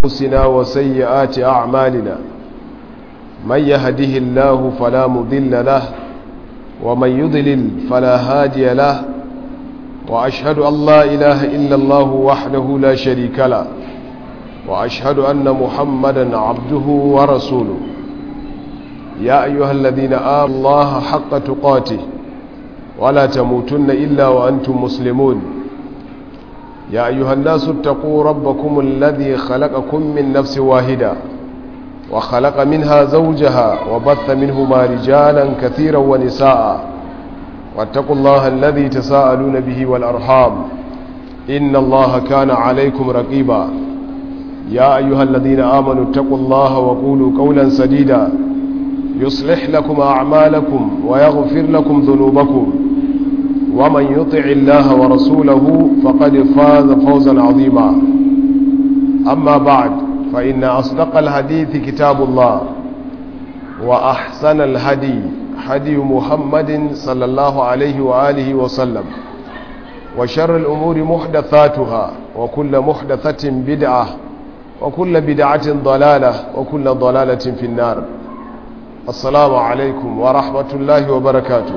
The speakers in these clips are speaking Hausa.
أنفسنا وسيئات أعمالنا من يهده الله فلا مضل له ومن يضلل فلا هادي له وأشهد أن لا إله إلا الله وحده لا شريك له وأشهد أن محمدا عبده ورسوله يا أيها الذين آمنوا الله حق تقاته ولا تموتن إلا وأنتم مسلمون يا أيها الناس اتقوا ربكم الذي خلقكم من نفس واحدة وخلق منها زوجها وبث منهما رجالا كثيرا ونساء واتقوا الله الذي تساءلون به والأرحام إن الله كان عليكم رقيبا يا أيها الذين آمنوا اتقوا الله وقولوا قولا سديدا يصلح لكم أعمالكم ويغفر لكم ذنوبكم ومن يطع الله ورسوله فقد فاز فوزا عظيما أما بعد فإن أصدق الحديث كتاب الله وأحسن الهدي هدي محمد صلى الله عليه وآله وسلم وشر الأمور محدثاتها وكل محدثة بدعة وكل بدعة ضلالة وكل ضلالة في النار السلام عليكم ورحمة الله وبركاته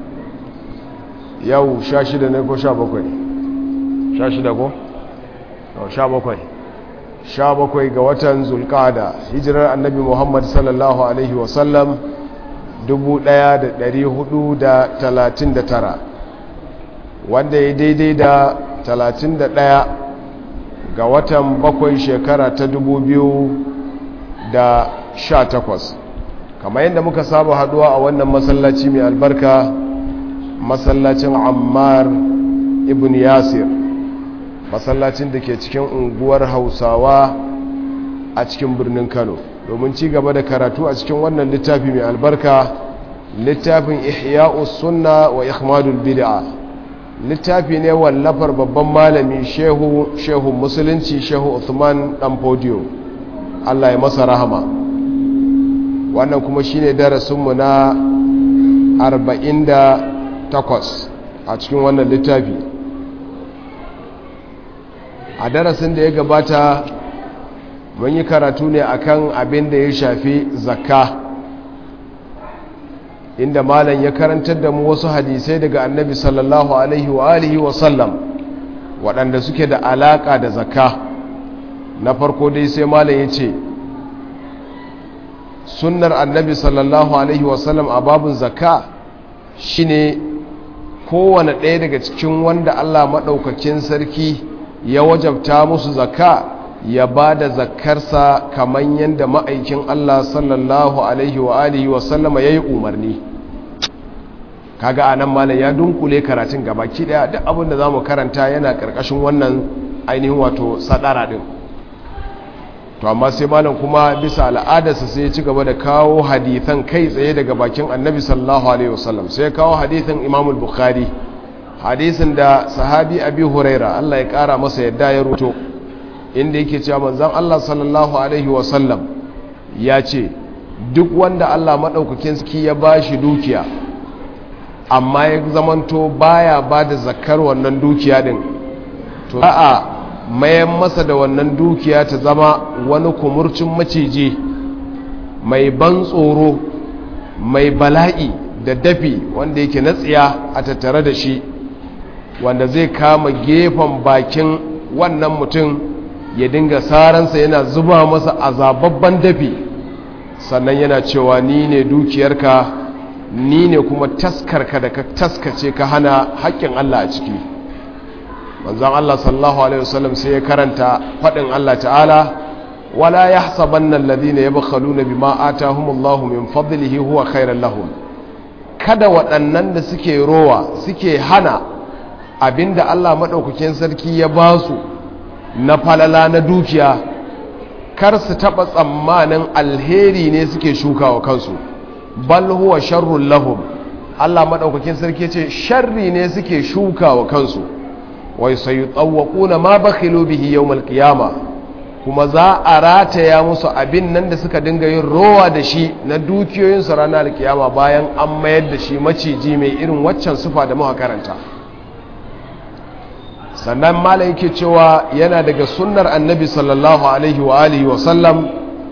yau sha shida ne ko sha bakwai sha shida ko? sha bakwai sha bakwai ga watan zulkada hijirar annabi muhammad sallallahu alaihi wasallam 1439 wanda ya daidai da 31 ga watan bakwai shekara ta 2018 kamar yadda muka saba haduwa a wannan masallaci mai albarka masallacin ammar ibn yasir masallacin da ke cikin unguwar hausawa a cikin birnin kano domin ci gaba da karatu a cikin wannan littafi mai albarka littafin ihya'us sunna wa ikhmadul bid'a littafi ne wallafar babban malami shehu shehu musulunci shehu Uthman dan podio Allah ya masa rahama wannan kuma shine darasinmu na 40 takwas a cikin wannan littafi a darasin da ya gabata mun yi karatu ne akan abin da ya shafi zakka inda malam ya karantar da mu wasu hadisai daga annabi sallallahu alaihi wa alihi wa sallam waɗanda suke da alaƙa da zakka na farko dai sai malam ya ce sunnar annabi sallallahu alaihi wa sallam a babun zakka shine kowane ɗaya daga cikin wanda Allah maɗaukakin sarki ya wajabta musu zakka ya ba da zakkarsa kamar yadda ma'aikin Allah sallallahu alaihi wa alihi wa sallama ya yi umarni kaga a nan malam ya dunkule karatun gabaki ɗaya duk abin da za mu karanta yana ƙarƙashin wannan ainihin wato sadara ɗin to amma sai malam kuma bisa al'adarsa sai ya ci gaba da kawo hadithan kai tsaye daga bakin annabi sallallahu alaihi wasallam sai ya kawo hadithan imam bukhari hadisin da sahabi abi huraira Allah ya kara masa yadda ya ruto inda yake cewa manzon Allah sallallahu alaihi wasallam ya ce duk wanda Allah madaukakin sarki ya bashi dukiya amma ya zamanto baya bada zakar wannan dukiya din to a'a mayan masa da wannan dukiya ta zama wani kumurcin maciji mai ban tsoro mai bala'i da dafi wanda yake na tsiya a tattare da shi wanda zai kama gefen bakin wannan mutum ya dinga saransa yana zuba masa azababban dafi sannan yana cewa ni ne dukiyarka ni ne kuma taskarka da ka taskace ka hana haƙƙin Allah a ciki manzon Allah sallallahu alaihi wasallam sai ya karanta fadin Allah ta'ala wala yahsabanna alladhina yabkhaluna bima atahumullahu min fadlihi huwa khairan lahum kada waɗannan da suke rowa suke hana abinda Allah madaukakin sarki ya ba su na falala na dukiya kar su taba tsammanin alheri ne suke shukawa kansu bal huwa sharrul lahum Allah madaukakin sarki ce sharri ne suke shukawa kansu wai sai tsawakuna ma bakhilu bihi yawmal qiyama kuma za a rataya musu abin nan da suka dinga yin rowa da shi na dukiyoyinsu ranar alkiyama bayan an mayar da shi maciji mai irin waccan sufa da muka karanta sannan malam yake cewa yana daga sunnar annabi sallallahu alaihi wa alihi wa sallam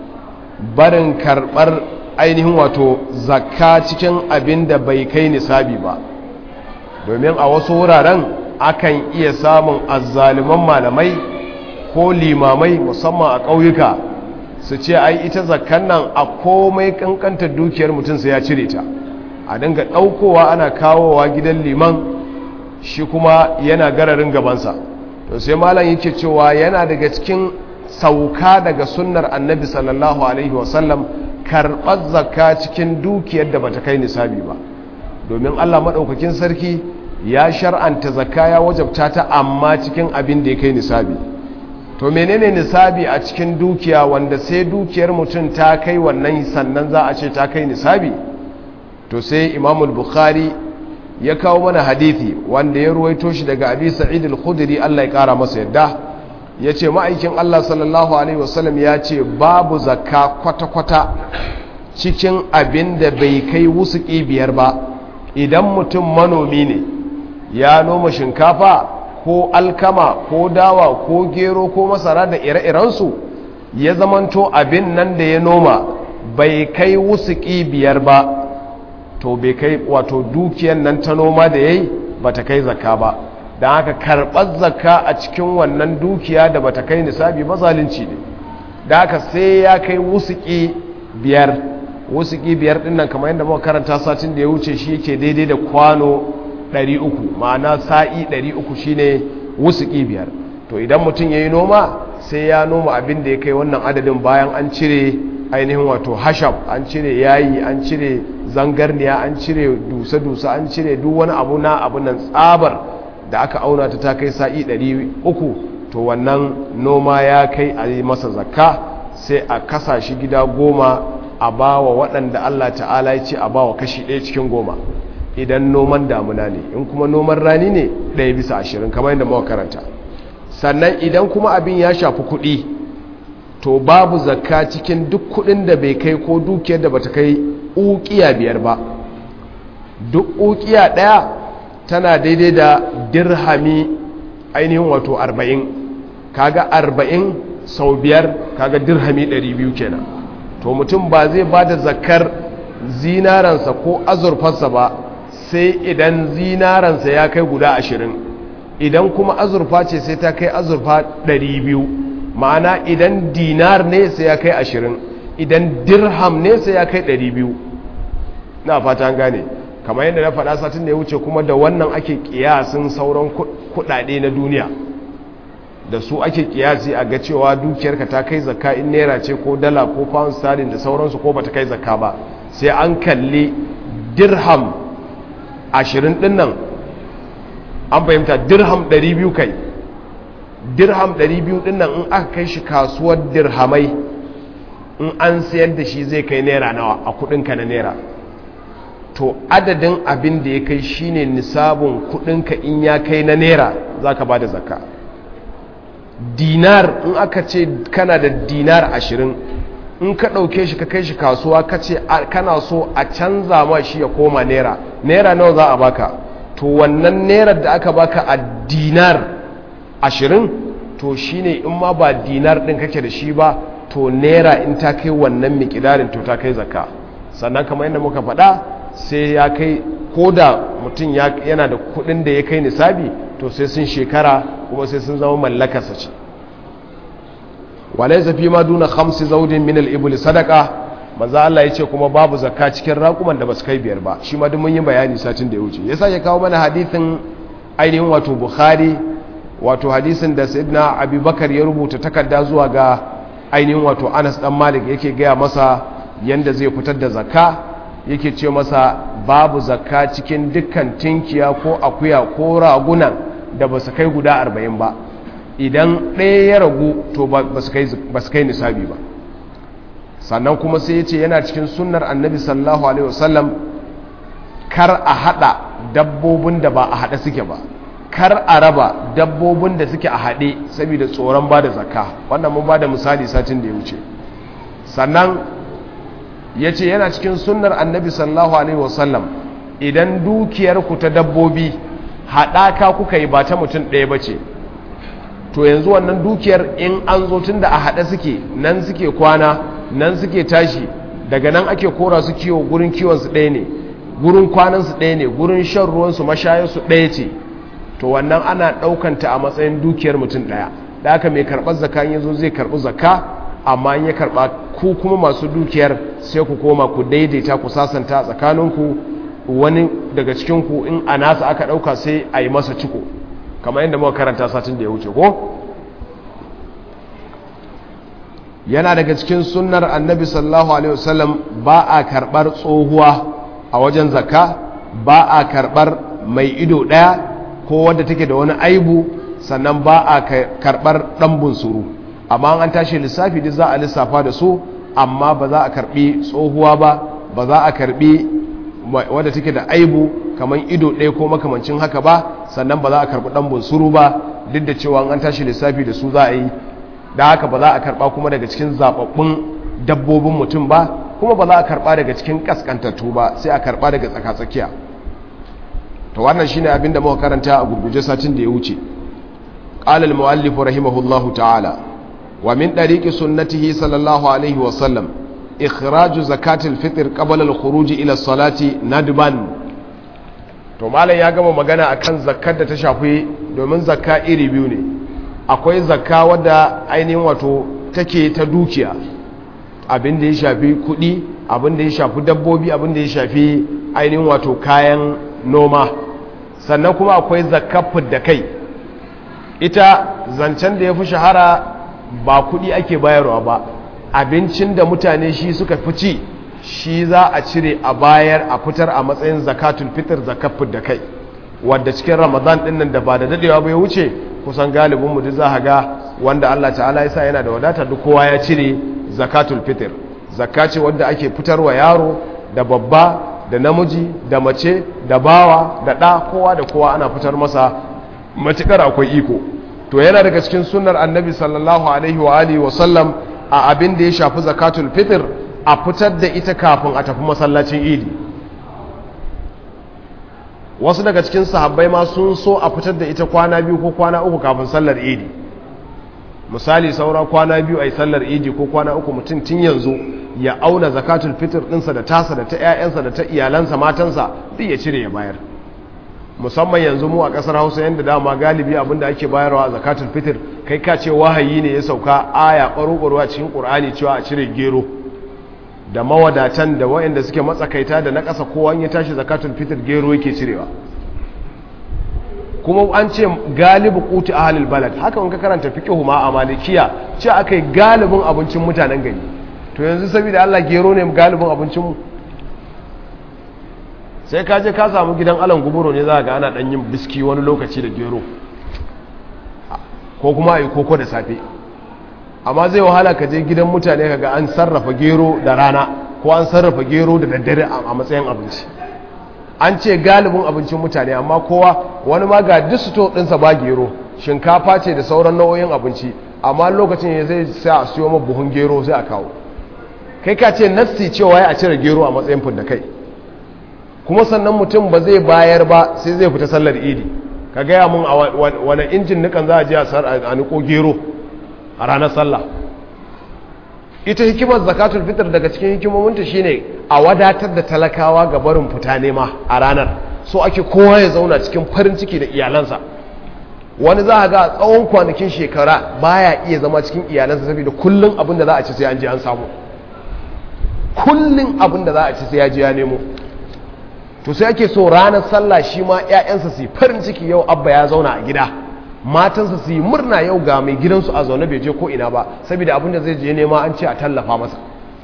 barin karbar ainihin wato zakka cikin abin da bai kai nisabi ba domin a wasu wuraren akan iya samun azzaliman malamai ko limamai musamman a ƙauyuka su ce ai ita zakkan nan a komai kankantar dukiyar mutum sai ya cire ta a dinga ɗaukowa ana kawowa gidan liman shi kuma yana gararin gabansa to sai malam yake cewa yana daga cikin sauka daga sunnar annabi sallallahu alaihi wasallam karɓar zakka cikin dukiyar da bata kai nisabi ba domin allah maɗaukakin sarki ya shar'anta zakka ya wajabta ta amma cikin abin da ya kai nisabi to menene nisabi a cikin dukiya wanda sai dukiyar mutum ta kai wannan sannan za a ce ta kai nisabi to sai imamul bukhari ya kawo mana hadithi wanda ya ruwaito shi daga abi sa'id al-khudri Allah ya kara masa yadda yace ma'aikin Allah sallallahu alaihi wasallam ya ce babu zakka kwata-kwata cikin abin da bai kai wusuki biyar ba idan mutum manomi ne ya noma shinkafa ko alkama ko dawa ko gero ko masara da ire-irensu ya zamanto abin nan da ya noma bai kai wusuki biyar ba to bai kai wato dukiyar nan ta noma da yayi bata kai zakka ba don haka karɓar zakka a cikin wannan dukiya da bata kai nisabi ba zalunci ne da haka sai ya kai wusuki biyar wusuki biyar din nan kamar yadda muka karanta satin da ya wuce shi yake daidai da kwano 300 ma'ana sa'i 300 shine wusuki biyar to idan mutum yayi noma sai ya noma abin da ya kai wannan adadin bayan an cire ainihin wato hashab an cire yayi an cire zangarniya an cire dusa-dusa an cire duk wani abu na abu nan tsabar da aka auna ta ta kai sa'i 300 to wannan noma ya kai a yi masa zakka sai a kasa shi gida goma a bawa waɗanda Allah ta'ala ya ce a bawa kashi ɗaya cikin goma idan noman damuna ne in kuma noman rani ne ɗaya bisa ashirin kamar yadda mawa karanta sannan idan kuma abin ya shafi kuɗi to babu zakka cikin duk kuɗin da bai kai ko dukiyar da bata kai ukiya biyar ba duk ukiya ɗaya tana daidai da dirhami ainihin wato arba'in kaga arba'in sau biyar kaga dirhami ɗari biyu kenan to mutum ba zai ba da zakar zinaransa ko azurfarsa ba sai idan zinaransa ya kai guda ashirin idan kuma azurfa ce sai ta kai azurfa ɗari biyu ma'ana idan dinar ne sai ya kai ashirin idan dirham ne sai ya kai ɗari biyu na fata gane kamar yadda na faɗa satin da ya wuce kuma da wannan ake kiyasin sauran kuɗaɗe na duniya da su ake kiyasi a ga cewa dukiyarka ta kai zakka in naira ce ko dala ko pound sterling da sauransu ko bata kai zakka ba sai an kalli dirham ashirin ɗin nan an fahimta dirham ɗari biyu kai dirham ɗari biyu ɗin nan in aka kai shi kasuwar dirhamai in an sayar da shi zai kai naira nawa a kuɗinka na naira to adadin abin da ya kai shine nisabin kudinka in ya kai na naira za ka ba da zakka dinar in aka ce kana da dinar ashirin in ka ɗauke shi ka kai shi kasuwa ka ce kana so a canza ma shi ya koma naira naira nawa za a baka to wannan naira da aka baka a dinar ashirin to shine in ma ba dinar ɗin kake da shi ba to naira in ta kai wannan mikidarin to ta kai zakka sannan kamar yadda muka faɗa sai ya kai ko da mutum yana da kudin da ya kai nisabi to sai sun shekara kuma sai sun zama mallakarsa ce walai zafi ma duna hamsi zaudin min al'ibuli sadaka maza Allah ya ce kuma babu zakka cikin raƙuman da ba su kai biyar ba shi ma mun yi bayani satin da ya wuce ya sake kawo mana hadithin ainihin wato bukhari wato hadisin da sayyidina abubakar ya rubuta takarda zuwa ga ainihin wato anas dan malik yake gaya masa yanda zai fitar da zakka yake ce masa babu zakka cikin dukkan tinkiya ko akuya ko ragunan da ba su kai guda arba'in ba idan ɗaya ya ragu to ba su kai nisabi ba sannan kuma sai ya ce yana cikin sunnar annabi sallallahu alaihi wasallam kar a haɗa dabbobin da ba a haɗe suke ba kar a raba dabbobin da suke a haɗe saboda tsoron ba da zakka wannan mun ba da misali satin da ya wuce sannan ya ce yana cikin sunnar annabi sallallahu alaihi wasallam idan dukiyarku ta dabbobi haɗaka kuka yi ba ta mutum ɗaya ba ce to yanzu wannan dukiyar in an zo tun da a haɗe suke nan suke kwana nan suke tashi daga nan ake kora su kiwo gurin kiwonsu ɗaya ne gurin kwanansu ɗaya ne gurin shan ruwansu mashayarsu ɗaya ce to wannan ana ɗaukanta a matsayin dukiyar mutum ɗaya da aka mai karɓar zaka ya zo zai karɓi zaka amma in ya karɓa ku kuma masu dukiyar sai ku koma ku daidaita ku sasanta tsakaninku wani daga cikinku in a nasa aka ɗauka sai a yi masa ciko kamar yadda muka karanta satin da ya wuce ko yana daga cikin sunnar annabi sallallahu alaihi wasallam ba a karɓar tsohuwa a wajen zaka ba a karɓar mai ido ɗaya ko wadda take da wani aibu sannan ba a karɓar ɗan bunsuru amma an tashi lissafi duk za a lissafa da su amma ba za a karɓi tsohuwa ba ba za a karɓi wadda take da aibu kamar ido ɗaya ko makamancin haka ba sannan ba za a karɓi ɗan bunsuru ba duk da cewa an tashi lissafi da su za a yi da haka ba za a karɓa kuma daga cikin zaɓaɓɓun dabbobin mutum ba kuma ba za a karɓa daga cikin ƙasƙantattu ba sai a karɓa daga tsakatsakiya to wannan shine abin da muka karanta a gurguje satin da ya wuce qala al-muallif rahimahullahu ta'ala wa min dariqi sunnatihi sallallahu alaihi wa sallam ikhraju zakati al-fitr qabla al-khuruj ila as-salati nadban to malam ya gama magana akan zakkar da ta shafi domin zakka iri biyu ne akwai zakka wadda ainihin wato take ta dukiya abin da ya shafi kuɗi abin da ya shafi dabbobi abin da ya shafi ainihin wato kayan noma sannan kuma akwai zakafin da kai ita zancen da ya fi shahara ba kudi ake bayarwa ba abincin da mutane shi suka fi ci shi za a cire a bayar a fitar a matsayin zakatul fitar zakafin da kai wadda cikin ramadan din nan da ba da dadewa bai wuce kusan galibin mu duk za ga wanda Allah ta'ala ya sa yana da wadata duk kowa ya cire zakatul fitr zakka ce wadda ake fitarwa yaro da babba da namiji da mace da bawa da ɗa kowa da kowa ana fitar masa matukar akwai iko to yana daga cikin sunnar annabi sallallahu alaihi wa alihi wa sallam a abin da ya shafi zakatul fitr a fitar da ita kafin a tafi masallacin idi wasu daga cikin sahabbai ma sun so a fitar da ita kwana biyu ko kwana uku kafin sallar idi misali saura kwana biyu a yi sallar idi ko kwana uku mutum tun yanzu ya auna zakatul fitr ɗinsa da tasa da ta 'ya'yansa da ta iyalansa matansa duk ya cire ya bayar musamman yanzu mu a ƙasar hausa yadda dama galibi abinda ake bayarwa a zakatul fitr kai ka ce wahayi ne ya sauka aya ɓaro a cikin ƙur'ani cewa a cire gero da mawadatan da waɗanda suke matsakaita da na ƙasa kowa ya tashi zakatul fitr gero yake cirewa kuma an ce galibu kuti ahlul balad haka in ka karanta fiqhu ma a malikiya ce akai galibin abincin mutanen gari to yanzu saboda Allah gero ne galibin abincin mu sai ka je ka samu gidan alan guburo ne za ga ana dan yin biski wani lokaci da gero ko kuma ayi koko da safe amma zai wahala ka je gidan mutane kaga an sarrafa gero da rana ko an sarrafa gero da daddare a matsayin abinci an ce galibin abincin mutane amma kowa wani ma ga disto ɗinsa ba gero shinkafa ce da sauran nau'o'in abinci amma lokacin ya zai sai a siyo ma buhun gero sai a kawo kai ka ce nassi cewa ya a cire gero a matsayin fudda kai kuma sannan mutum ba zai bayar ba sai zai fita sallar idi ka gaya mun a wani injin nukan za a je a niko gero a ranar sallah ita hikimar zakatul fitr daga cikin hikimominta shine a wadatar da talakawa ga barin fita nema a ranar so ake kowa ya zauna cikin farin ciki da iyalansa wani za a ga tsawon kwanakin shekara baya iya zama cikin iyalansa saboda kullum abin da za a ci sai an je an samu kullum abin da za a ci sai ya je ya nemo to sai ake so ranar sallah shi ma 'ya'yansa su yi farin ciki yau abba ya zauna a gida matansa su yi murna yau ga mai gidansu a zaune bai je ko ina ba saboda abin da zai je nema an ce a tallafa masa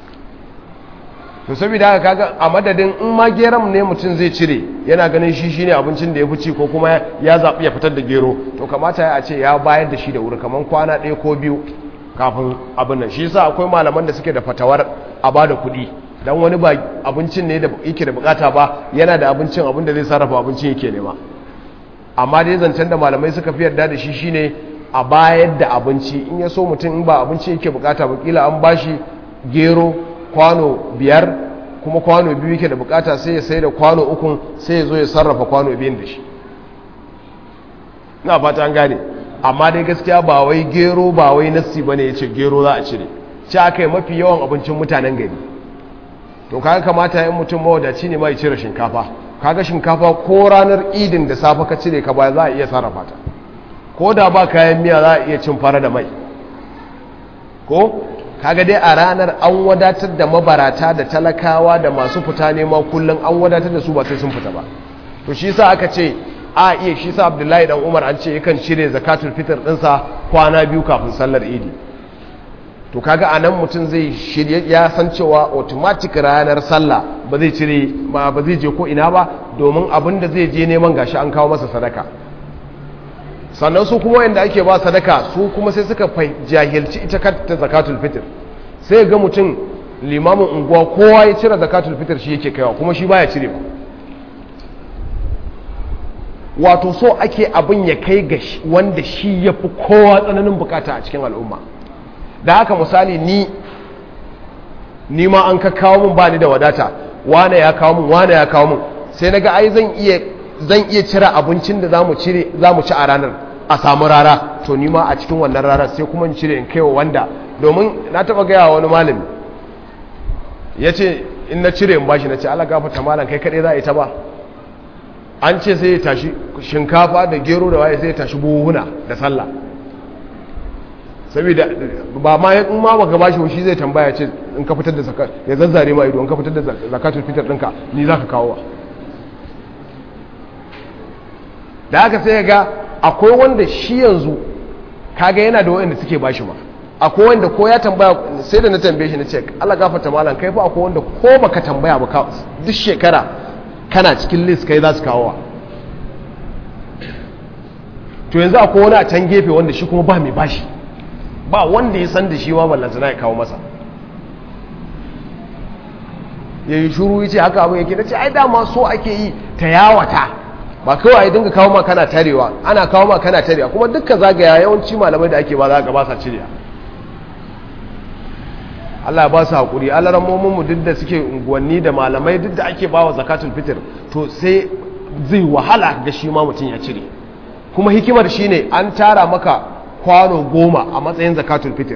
to saboda haka kaga a madadin in ma geram ne mutum zai cire yana ganin shi shine abincin da ya fi ci ko kuma ya zaɓi ya fitar da gero to kamata ya ce ya bayar da shi da wuri kamar kwana ɗaya ko biyu kafin abin nan shi yasa akwai malaman da suke da fatawar a ba da kuɗi dan wani ba abincin ne da yake da bukata ba yana da abincin abin da zai sarrafa abincin yake nema amma dai zancen da malamai suka fi yarda da shi shine a bayar da abinci in ya so mutum in ba abinci yake bukata ba kila an bashi gero kwano biyar kuma kwano biyu yake da bukata sai ya sai da kwano ukun sai ya zo ya sarrafa kwano biyun da shi na fata an gane amma dai gaskiya ba wai gero ba wai nassi bane yace gero za a cire ci aka yi mafi yawan abincin mutanen gari to kaga kamata yin mutum mawadaci ne mai cire shinkafa kaga shinkafa ko ranar idin da safe ka cire ka ba za a iya sarrafa ta ko da ba kayan miya za a iya cin fara da mai ko kaga dai a ranar an wadatar da mabarata da talakawa da masu fita nema kullum an wadatar da su ba sai sun fita ba to shi sa aka ce a iya shi sa abdullahi dan umar an ce yakan cire zakatul fitr dinsa kwana biyu kafin sallar idi to kaga a nan mutum zai shirye ya san cewa automatic ranar sallah ba zai cire ba ba zai je ko ina ba domin abin da zai je neman gashi an kawo masa sadaka sannan su kuma wanda ake ba sadaka su kuma sai suka jahilci ita kanta zakatul fitr sai ga mutum limamin unguwa kowa ya cire zakatul fitr shi yake kaiwa kuma shi baya cire ba wato so ake abin ya kai ga wanda shi ya fi kowa tsananin bukata a cikin al'umma da haka misali ni ni ma an ka kawo min ba ni da wadata wane ya kawo min wane ya kawo min sai naga ai zan iya zan iya cire abincin da zamu cire zamu ci a ranar a samu rara to ni ma a cikin wannan rarar sai kuma in cire in kaiwa wanda domin na taba gaya wani malami yace in na cire in bashi na ce Allah gafarta malam kai kadai za a yi ta ba an ce sai ya tashi shinkafa da gero da waye sai ya tashi buhuna da sallah saboda ba ma in ma baka bashi shi zai tambaya ce in ka fitar da zakat ya zazzare ma ido in ka fitar da zakatul fitar ɗinka ni zaka kawo wa da haka sai ga akwai wanda shi yanzu kaga yana da wanda suke bashi ma akwai wanda ko ya tambaya sai da na tambaye shi na ce Allah gafarta malam kai fa akwai wanda ko baka tambaya ba duk shekara kana cikin list kai za su kawo wa to yanzu akwai wani a can gefe wanda shi kuma ba mai bashi ba wanda ya san da shi ma ballantana ya kawo masa ya yi shuru ya ce haka abin yake da ce ai dama so ake yi ta yawata ba kawai a dinga kawo ma kana tarewa ana kawo ma kana tarewa kuma dukkan zagaya yawanci malamai da ake ba za ga ba sa cirewa Allah ba su haƙuri alarammominmu duk da suke unguwanni da malamai duk da ake bawa zakatul fitr to sai zai wahala ga shi ma mutum ya cire kuma hikimar shine an tara maka kwano goma a matsayin zakatul fitr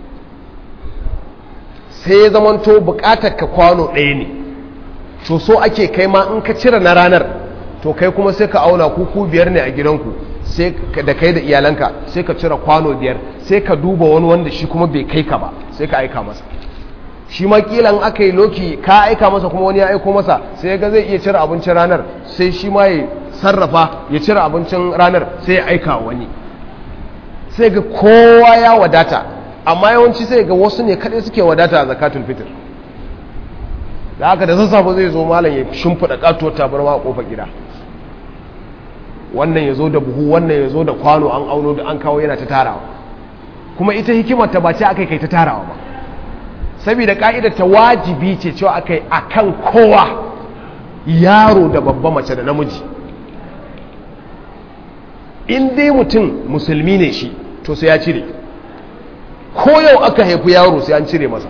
sai ya zamanto bukatar ka kwano ɗaya ne to so ake kai ma in ka cire na ranar to kai kuma sai ka auna kuku biyar ne a gidanku sai da kai da iyalanka sai ka cire kwano biyar sai ka duba wani wanda shi kuma bai kai ka ba sai ka aika masa shi ma kilan aka yi loki ka aika masa kuma wani ya aiko masa sai ga zai iya cire abincin ranar sai shi ma ya sarrafa ya cire abincin ranar sai ya aika wani sai ga kowa ya wadata amma yawanci sai ga wasu ne kaɗai suke wadata a zakatul fitr da haka da sassafe zai zo malam ya shimfiɗa ƙatuwar tabarma a ƙofar gida wannan ya zo da buhu wannan ya zo da kwano an auno da an kawo yana ta tarawa kuma ita hikimar ta ba ce aka kai ta tarawa ba saboda ka'idar ta wajibi ce cewa aka yi a kan kowa yaro da babba mace da namiji in dai mutum musulmi ne shi to sai ya cire ko yau aka haifi yaro sai an cire masa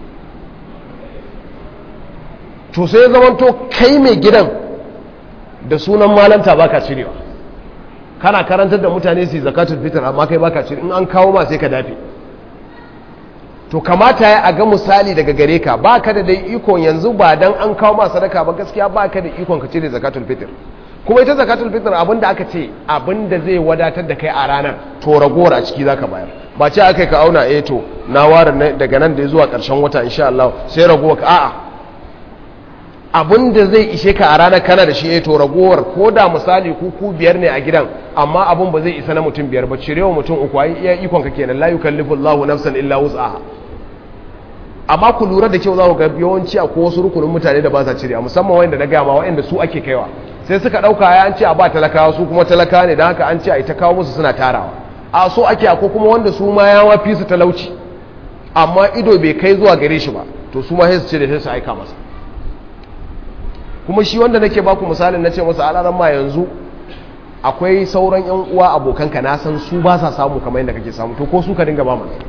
to sai zamanto kai mai gidan da sunan malanta baka cirewa kana karantar da mutane su zakatul fitr amma kai baka cire in an kawo ma sai ka dafe to kamata ya a ga misali daga gare ka baka da dai ikon yanzu ba dan an kawo ma sadaka ba gaskiya baka da ikon ka cire zakatul fitr kuma ita zakatul fitr abinda aka ce abinda zai wadatar da kai a ranar to ragowar a ciki zaka bayar ba ce aka ka auna eh to na ware daga nan da zuwa karshen wata insha Allah sai ragowar ka a'a abinda zai ishe ka a ranar kana da shi eh to ragowar ko da misali ku ku biyar ne a gidan amma abin ba zai isa na mutum biyar ba cirewa mutum uku ai iya ikon ka kenan la yukallifu Allahu nafsan illa wus'aha amma ku lura da kyau za ku ga yawanci a wasu rukunin mutane da ba sa cire musamman wanda na gaya ma wanda su ake kaiwa sai suka ɗauka ya an ce a ba talakawa su kuma talaka ne don haka an ce a ita kawo musu suna tarawa a so ake ko kuma wanda su ma ya mafi su talauci amma ido bai kai zuwa gare shi ba to su ma sai su cire sai su aika masa kuma shi wanda nake baku misalin na ce masa alaran ma yanzu akwai sauran yan uwa abokanka na san su ba sa samu kamar yadda kake samu to ko su ka dinga ba mana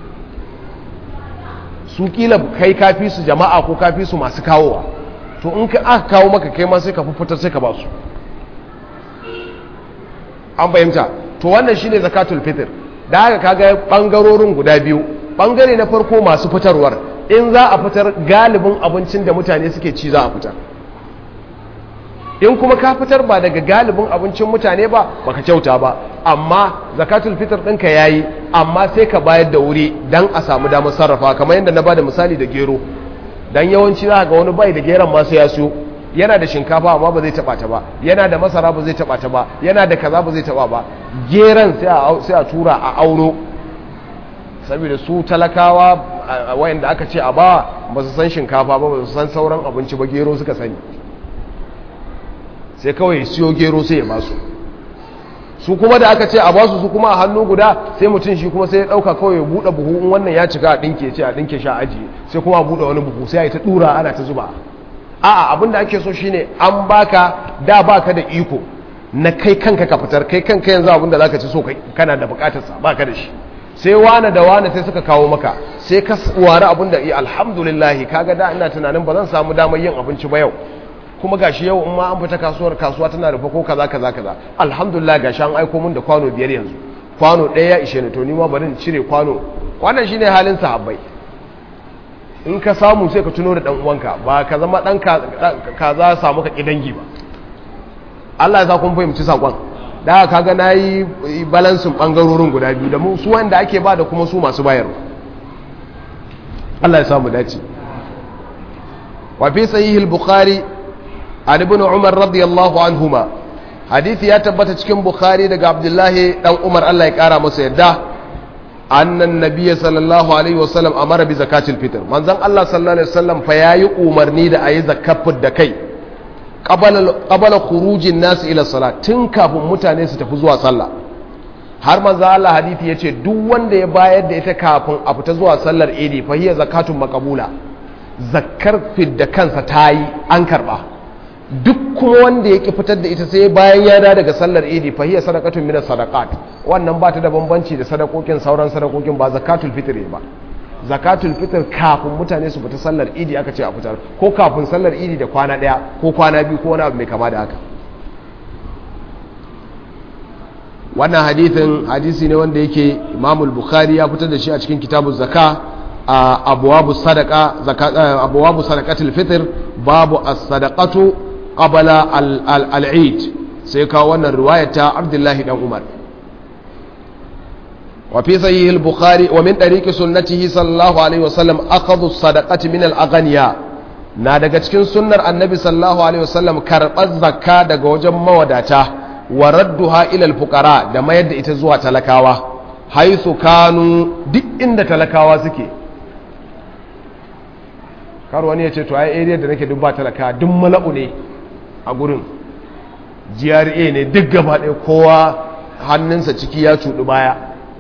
su kila kai kafi su jama'a ko kafi su masu kawowa to in ka aka kawo maka kai ma sai ka fitar sai ka ba su an fahimta to wannan shine zakatul fitr da haka kaga bangarorin guda biyu bangare na farko masu fitarwar in za a fitar galibin abincin da mutane suke ci za a fitar in kuma ka fitar ba daga galibin abincin mutane ba baka kyauta ba amma zakatul fitr ɗinka yayi amma sai ka bayar da wuri dan a samu damar sarrafa kamar yadda na bada misali da gero dan yawanci za ga wani bai da geron ma sai ya siyo yana da shinkafa amma ba zai taba ta ba yana da masara ba zai taba ta ba yana da kaza ba zai taba ba geron sai a tura a auno saboda su talakawa wayanda aka ce a ba ba su san shinkafa ba ba su san sauran abinci ba gero suka sani sai kawai siyo gero sai ya basu su kuma da aka ce a basu su kuma a hannu guda sai mutum shi kuma sai ya dauka kawai ya bude buhu in wannan ya cika a dinke ce a dinke sha ajiye sai kuma a bude wani buhu sai ya ta dura ana ta zuba a'a abin da ake so shine an baka da baka da iko na kai kanka ka fitar kai kanka yanzu abin da zaka ci so kana da bukatar sa baka da shi sai wane da wane sai suka kawo maka sai ka ware abin da alhamdulillah kaga da ina tunanin ba zan samu damar yin abinci ba yau kuma gashi yau in ma an fita kasuwar kasuwa tana rufe ko kaza kaza kaza alhamdulillah gashi an aiko min da kwano biyar yanzu kwano ɗaya ya ishe ni to ni ma bari in cire kwano wannan shine halin sahabbai in ka samu sai ka tuno da dan uwanka ba ka zama dan ka za samu ka kidangi ba Allah ya sa kun fahimci sakon da kaga nayi balansin bangarorin guda biyu da mu su wanda ake ba da kuma su masu bayarwa Allah ya samu dace wa fi sahih al-bukhari an ibn umar radiyallahu anhuma hadisi ya tabbata cikin bukhari daga abdullahi dan umar Allah ya kara masa yadda annan nabiyyi sallallahu alaihi wasallam amara bi zakatil fitr manzon Allah sallallahu alaihi wasallam fa yayi umarni da ayi zakafin da kai qabala qabala khurujin nas ila salat tun kafin mutane su tafi zuwa sallah har manzon Allah hadisi yace duk wanda ya bayar da ita kafin a fita zuwa sallar idi fa hiya zakatun maqbula zakkar fidda kansa tayi an karba duk kuma wanda ya ki fitar da ita sai bayan ya daga sallar idi fa hiya sadaqatun min sadaqat wannan ba ta da bambanci da sadakokin sauran sadakokin ba zakatul fitr ba zakatul fitr kafin mutane su fita sallar idi aka ce a fitar ko kafin sallar idi da kwana daya ko kwana biyu ko wani abu mai kama da haka wannan hadithin hadisi ne wanda yake imamul bukhari ya fitar da shi a cikin kitabun zaka a abuwabu sadaka abuwabu sadaqatul fitr babu as-sadaqatu qabala al-eid sai kawo wannan riwaya ta Abdullahi dan Umar wa fi sahih al-Bukhari wa min tariqi sunnatihi sallallahu alaihi wasallam akhadhu as-sadaqati min al-aghniya na daga cikin sunnar annabi sallallahu alaihi wasallam karbar zakka daga wajen mawadata wa radduha ila al-fuqara da mayar da ita zuwa talakawa haisu kanu duk inda talakawa suke kar wani ya ce to ai area da nake duk ba talaka duk mala'u ne a gurin GRA ne duk gaba ɗaya kowa hannunsa ciki ya cuɗu baya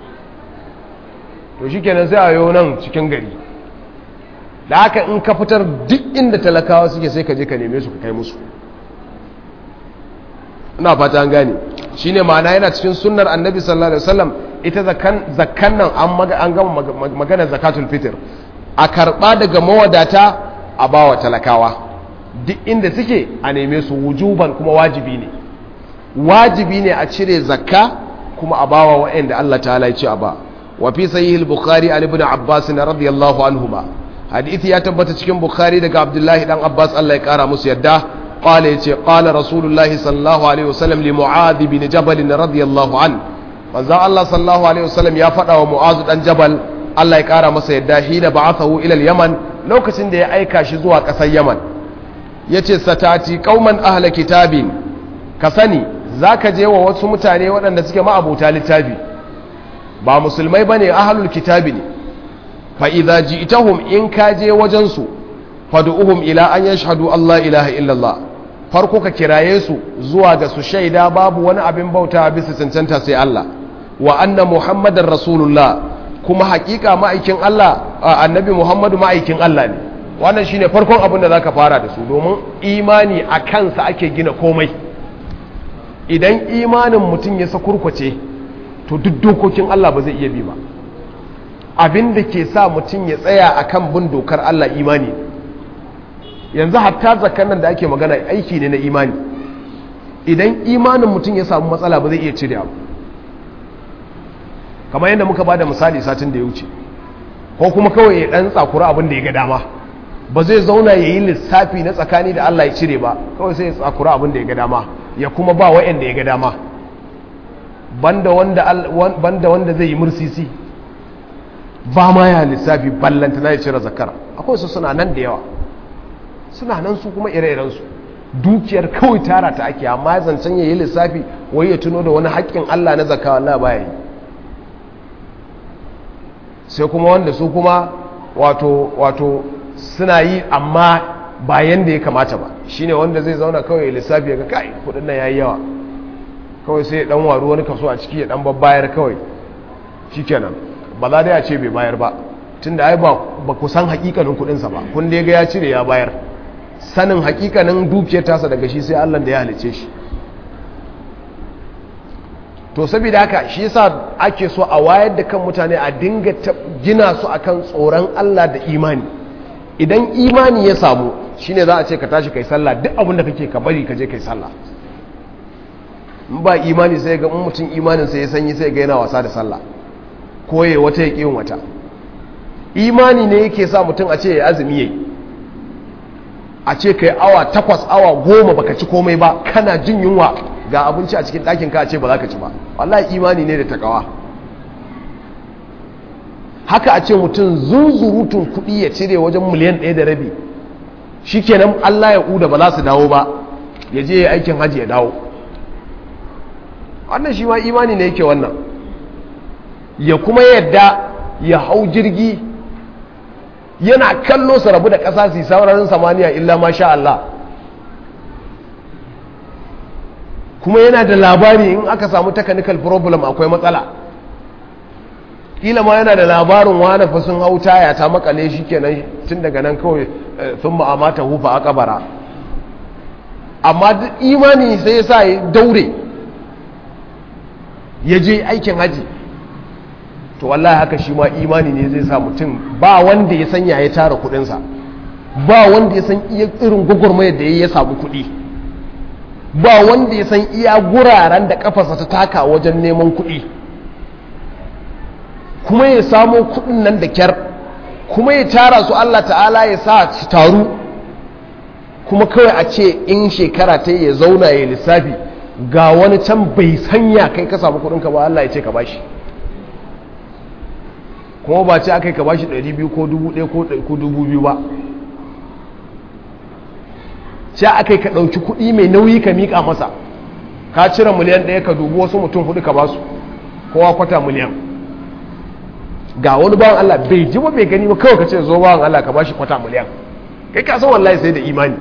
to shikenan sai a yau nan cikin gari da haka in ka fitar duk inda talakawa suke sai ka je ka neme su ka kai musu ina fata an gane shine ma'ana yana cikin sunnar annabi sallallahu alaihi wasallam ita zakkan nan an gama magana zakatul fitr a karɓa daga mawadata a bawa talakawa duk inda suke a neme su wujuban kuma wajibi ne wajibi ne a cire zakka kuma a bawa waɗanda Allah ta'ala ya ce a ba wa fi sahih al-bukhari an ibn abbas radiyallahu anhuma hadisi ya tabbata cikin bukhari daga abdullahi dan abbas Allah ya kara musu yadda qala yace qala rasulullahi sallallahu alaihi wasallam li mu'adh bin jabal radiyallahu an manzo Allah sallallahu alaihi wasallam ya faɗa wa mu'adh dan jabal Allah ya kara masa yadda hina ba'athahu ila al-yaman lokacin da ya aika shi zuwa ƙasar yaman yace satati qauman ahla kitabin ka sani zaka je wa wasu mutane waɗanda suke ma'abuta littafi ba musulmai bane ahlul kitabi ne fa idza ji'tahum in ka je wajen su fad'uhum ila an yashhadu Allah ilaha illallah farko ka kiraye su zuwa ga su shaida babu wani abin bauta bisa cancanta sai Allah wa anna muhammadar rasulullah kuma hakika ma'aikin Allah annabi Muhammadu ma'aikin Allah ne wannan shine farkon abin da zaka fara da su domin imani a kansa ake gina komai idan imanin mutum ya sakurkwace to duk dokokin Allah ba zai iya bi ba abin da ke sa mutum ya tsaya akan bin dokar Allah imani yanzu hatta zakan nan da ake magana aiki ne na imani idan imanin mutum ya samu matsala ba zai iya cire abu kamar yadda muka ba da misali satin da ya wuce ko kuma kawai ya ɗan tsakura abin da ya ga dama ba zai zauna ya yi lissafi na tsakani da Allah ya cire ba kawai sai ya tsakura abin da ya ga dama ya kuma ba wa'anda ya ga dama banda wanda zai yi mursisi ba ma ya lissafi ballanta na ya cire zakara akwai su suna nan da yawa suna nan su kuma ire-irensu dukiyar kawai tara ta ake amma zancen ya yi lissafi wai ya tuno da wani haƙƙin Allah na zakawa Allah baya yi sai kuma wanda su kuma wato wato suna yi amma bayan da ya kamata ba shine wanda zai zauna kawai lissafi ya ga kai kudin nan yayi yawa kawai sai ya dan waru wani kaso a ciki ya dan babbayar kawai shikenan ba za dai a ce bai bayar ba tunda ai ba ba ku san hakikanin kudin sa ba kun dai ga ya cire ya bayar sanin hakikanin dukiyar tasa daga shi sai Allah da ya halice shi to saboda haka shi yasa ake so a wayar da kan mutane a dinga gina su akan tsoron Allah da imani idan imani ya samu shine za a ce ka tashi kai sallah duk abin da kake ka bari ka je kai sallah in ba imani sai ga mutum imanin sai ya sanyi sai ga yana wasa da sallah ko ya wata ya yin wata imani ne yake sa mutum a ce ya azumi yayi a ce kai awa takwas awa goma baka ci komai ba kana jin yunwa ga abinci a cikin ɗakin ka a ce ba za ka ci ba wallahi imani ne da takawa haka a ce mutum zunzurutun kuɗi ya cire wajen miliyan ɗaya da rabi shi kenan Allah ya ƙuda ba za su dawo ba ya je ya aikin hajji ya dawo wannan shi ma imani ne yake wannan ya kuma yadda ya hau jirgi yana kallo su rabu da ƙasa su saurarin samaniya illa ma sha Allah kuma yana da labari in aka samu technical problem akwai matsala kila ma yana da labarin wani fa sun hau taya ta makale shi kenan tun daga nan kawai sun ma'amata hufa a kabara amma imani sai ya sa ya daure ya je aikin haji to wallahi haka shi ma imani ne zai sa mutum ba wanda ya sanya ya tara kudinsa ba wanda ya san iya irin gwagwarmayar da ya samu kudi ba wanda ya san iya guraren da kafarsa ta taka wajen neman kudi kuma ya samo kudin nan da kyar kuma ya tara su Allah ta'ala ya sa su taru kuma kawai a ce in shekara ta ya zauna ya lissafi ga wani can bai sanya kai ka samu kudinka ba Allah ya ce ka bashi kuma ba ce aka yi ka bashi 200 ko 1000 ko 2000 ba ce aka yi ka ɗauki kuɗi mai nauyi ka miƙa masa ka cire miliyan ɗaya ka dubu wasu mutum hudu ka basu kowa kwata miliyan ga wani bawan Allah bai ji ba bai gani ba kawai ka ce zo bawan Allah ka bashi kwata miliyan kai ka san wallahi sai da imani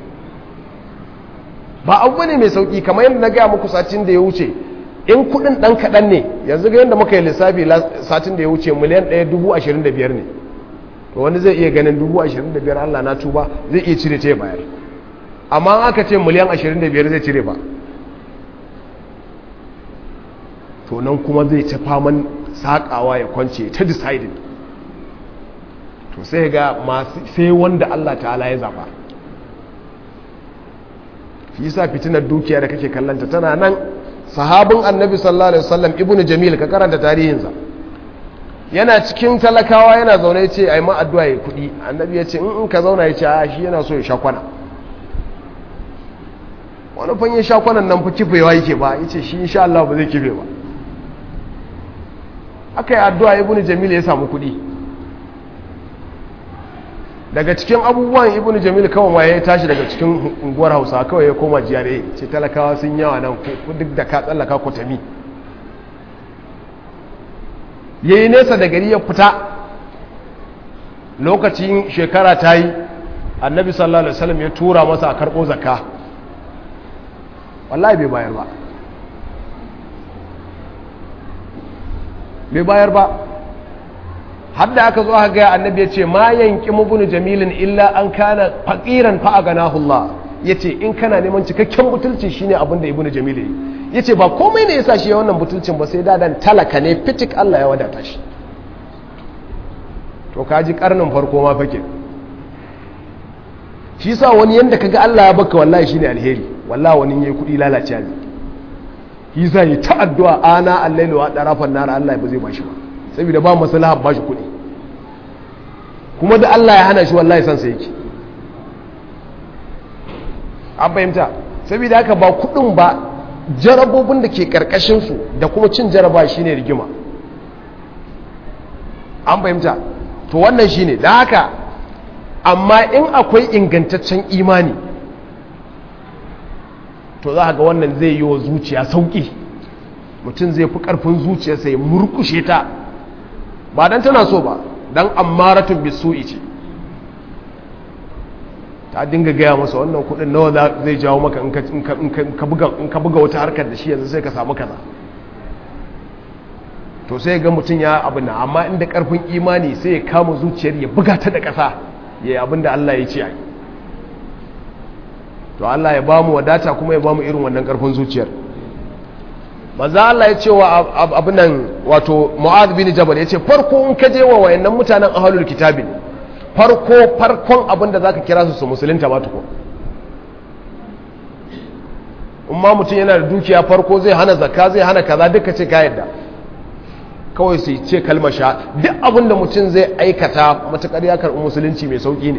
ba abu ne mai sauki kamar yadda na gaya muku satin da ya wuce in kudin dan kaɗan ne yanzu ga yadda muka yi lissafi satin da ya wuce miliyan ɗaya dubu ashirin da biyar ne to wani zai iya ganin dubu ashirin da biyar Allah na tuba zai iya cire ta bayar amma aka ce miliyan ashirin da biyar zai cire ba to nan kuma zai ci faman saƙawa ya kwance ta decided to sai ga masu sai wanda Allah ta'ala ya zaba shi yasa fitinar dukiya da kake kallanta tana nan sahabin annabi sallallahu alaihi wasallam ibnu jamil ka karanta tarihinsa yana cikin talakawa yana zaune ya ce ai ma addu'a ya kudi annabi ya ce in ka zauna ya ce a shi yana so ya sha kwana wani fanye sha kwanan nan fa kifewa yake ba ya ce shi insha Allah ba zai kife ba aka yi addu'a ibnu jamil ya samu kudi daga cikin abubuwan ibnu jamil kawai ma ya tashi daga cikin unguwar hausa kawai ya koma jiyare ce talakawa sun yawa nan duk da ka tsallaka kwatami ya yi nesa da gari ya fita lokacin shekara ta yi annabi sallallahu alaihi wasallam ya tura masa a karɓo zakka wallahi bai bayar ba bai bayar ba hadda aka zo aka gaya annabi ya ce ma yanki mubunu jamilin illa an kana faqiran fa aganahu Allah yace in kana neman cikakken butulci shine abin da ibnu jamil yi yace ba komai ne yasa shi ya wannan butulcin ba sai dadan talaka ne fitik Allah ya wadata shi to kaji karnin farko ma fake shi yasa wani yanda kaga Allah ya baka wallahi shine alheri wallahi wani yayi kudi lalace ne yi za yi ta addu'a ana allailu wa ɗarafan nara Allah ba zai ba shi ba saboda ba maslaha ba shi kuɗi kuma da Allah ya hana shi wallahi san sa yake an fahimta saboda haka ba kuɗin ba jarabobin da ke karkashin su da kuma cin jaraba shine rigima an fahimta to wannan shine da haka amma in akwai ingantaccen imani to za ga wannan zai yi wa zuciya sauƙi mutum zai fi ƙarfin zuciyarsa ya murkushe ta ba don tana so ba don ammaratun bisu'i ce ta dinga gaya masa wannan kudin nawa zai jawo maka in ka buga wata harkar da shi yanzu sai ka samu kaza to sai ga mutum ya abin nan amma inda ƙarfin imani sai ya kama zuciyar ya buga ta da ƙasa ya yi abin da Allah ya ce a yi to Allah ya ba mu wadata kuma ya ba mu irin wannan karfin zuciyar maza Allah ya ce wa abin nan wato Mu'adh bin Jabal ya ce farko in ka je wa wayannan mutanen ahlul kitabin farko farkon abin da zaka kira su su musulunta ba tuko umma mutum yana da dukiya farko zai hana zakka zai hana kaza duka ce ka yadda kawai sai ce kalmar sha duk abin da mutum zai aikata matakar ya karɓi musulunci mai sauki ne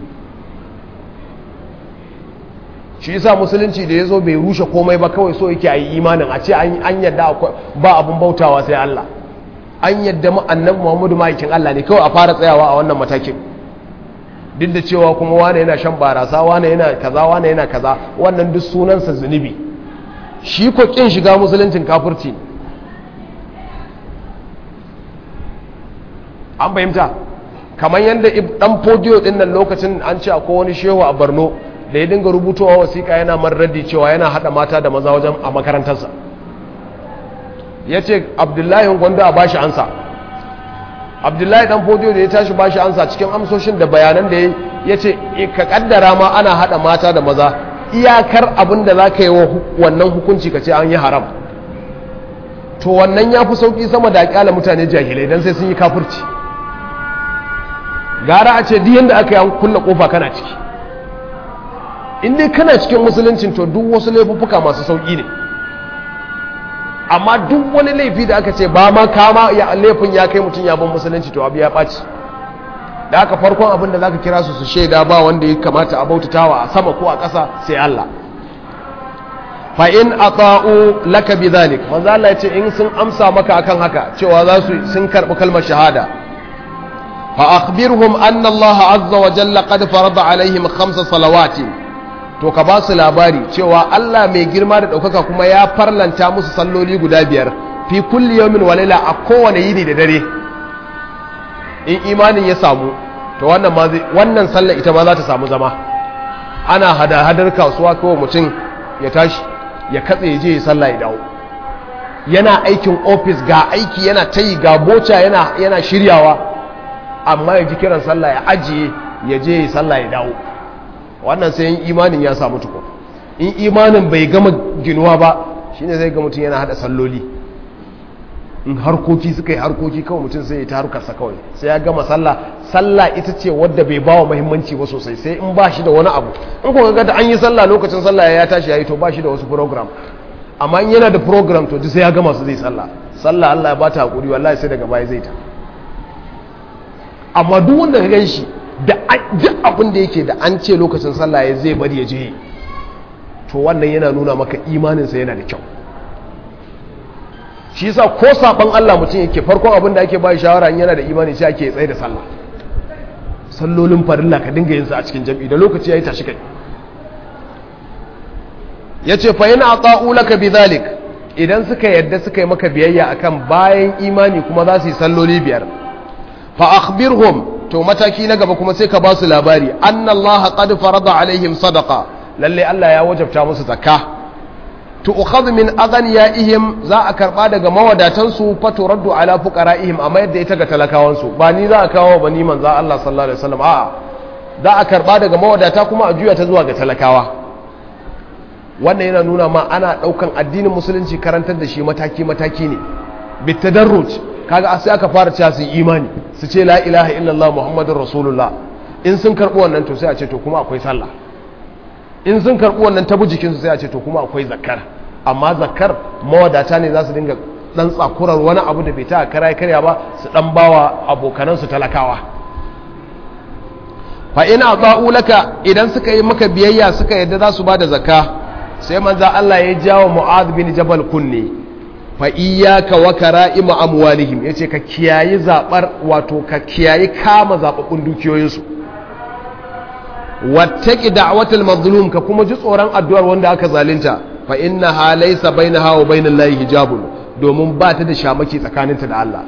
shi yasa musulunci da ya zo bai rushe komai ba kawai so yake a yi imanin a ce an yadda ba abin bautawa sai Allah an yadda annabi Muhammadu ma'aikin Allah ne kawai a fara tsayawa a wannan matakin duk da cewa kuma wane yana shan barasa wane yana kaza wane yana kaza wannan duk sunansa zunubi shi ko kin shiga musuluncin kafirci an fahimta kamar yadda dan fodiyo din nan lokacin an ce akwai wani shehu a Borno da ya dinga rubutowa wasiƙa yana marradi cewa yana haɗa mata da maza wajen a makarantarsa ya ce abdullahi gwanda a bashi ansa abdullahi dan fodiyo da ya tashi bashi ansa cikin amsoshin da bayanan da ya ce ka kaddara ma ana haɗa mata da maza iyakar abin da za ka yi wa wannan hukunci ka ce an yi haram to wannan ya fi sauƙi sama da ƙyala mutane jahilai don sai sun yi kafurci gara a ce diyan da aka yi kulle ƙofa kana ciki in dai kana cikin musuluncin to duk wasu laifuffuka masu sauƙi ne amma duk wani laifi da aka ce ba ma kama ya laifin ya kai mutum ya bin musulunci to abu ya ɓaci da aka farkon abin da za ka kira su su shaida ba wanda ya kamata a bautatawa a sama ko a ƙasa sai Allah fa in ata'u laka bidhalik manzo Allah ya ce in sun amsa maka akan haka cewa za su sun karbi kalmar shahada fa akhbirhum anna Allah azza wa jalla qad farada alaihim khamsa salawatin to ka ba su labari cewa Allah mai girma da ɗaukaka kuma ya farlanta musu salloli guda biyar fi kulli yawmin wa laila a kowane yini da dare in imanin ya samu to wannan ma wannan sallar ita ma za ta samu zama ana hada hadar kasuwa kawai mutum ya tashi ya katse ya je ya sallah ya dawo yana aikin ofis ga aiki yana tayi ga boca yana yana shiryawa amma ya ji kiran sallah ya ajiye ya je ya sallah ya dawo wannan sai yin imanin ya samu tukun in imanin bai gama ginuwa ba shine zai ga mutum yana hada salloli in harkoki suka yi harkoki kawai mutum sai ya ta harkarsa kawai sai ya gama sallah sallah ita ce wadda bai bawa muhimmanci ba sosai sai in ba shi da wani abu in kuka ga da an yi sallah lokacin sallah ya tashi yayi to ba shi da wasu program amma in yana da program to duk sai ya gama su zai sallah sallah Allah ya bata hakuri wallahi sai daga baya zai ta amma duk wanda ka gan shi da duk abin da yake da an ce lokacin sallah ya zai bari ya je to wannan yana nuna maka imaninsa yana da kyau shi yasa ko saban Allah mutum yake farkon abin da ake ba shawara in yana da imani sai ake tsaye da sallah sallolin farilla ka dinga yin su a cikin jami'i da lokaci yayi tashi kai yace fa yana ata'u laka bidhalik idan suka yadda suka yi maka biyayya akan bayan imani kuma za su yi salloli biyar fa akhbirhum to mataki na gaba kuma sai ka ba su labari annallaha qad farada alaihim sadaqa lalle Allah ya wajabta musu zakka to ukhadhu min aghniyaihim za a karba daga mawadatan su fa turaddu ala fuqaraihim amma yadda ita ga talakawan su ba ni za a kawo ba ni manzo Allah sallallahu alaihi wasallam a'a za a karba daga mawadata kuma a juya ta zuwa ga talakawa wannan yana nuna ma ana daukan addinin musulunci karantar da shi mataki mataki ne bitadarruj kaga sai aka fara cewa su imani su ce la ilaha illallah muhammadur rasulullah in sun karbi wannan to sai a ce to kuma akwai sallah in sun karbi wannan tabu jikin su sai a ce to kuma akwai zakkar amma zakkar mawadata ne za su dinga dan tsakurar wani abu da bai ta kara karya ba su dan bawa abokanansu talakawa fa ina ba'u laka idan suka yi maka biyayya suka yadda za su bada zakka sai manzo Allah ya jawo Mu'adh bin Jabal kunne fa iyyaka wa kara'im amwalihim yace ka kiyayi zabar wato ka kiyayi kama zababbun dukiyoyinsu wattaqi da'watal mazlum ka kuma ji tsoron addu'ar wanda aka zalunta fa innaha laysa bainaha wa bainal lahi hijabun domin ba ta da shamaki tsakaninta da Allah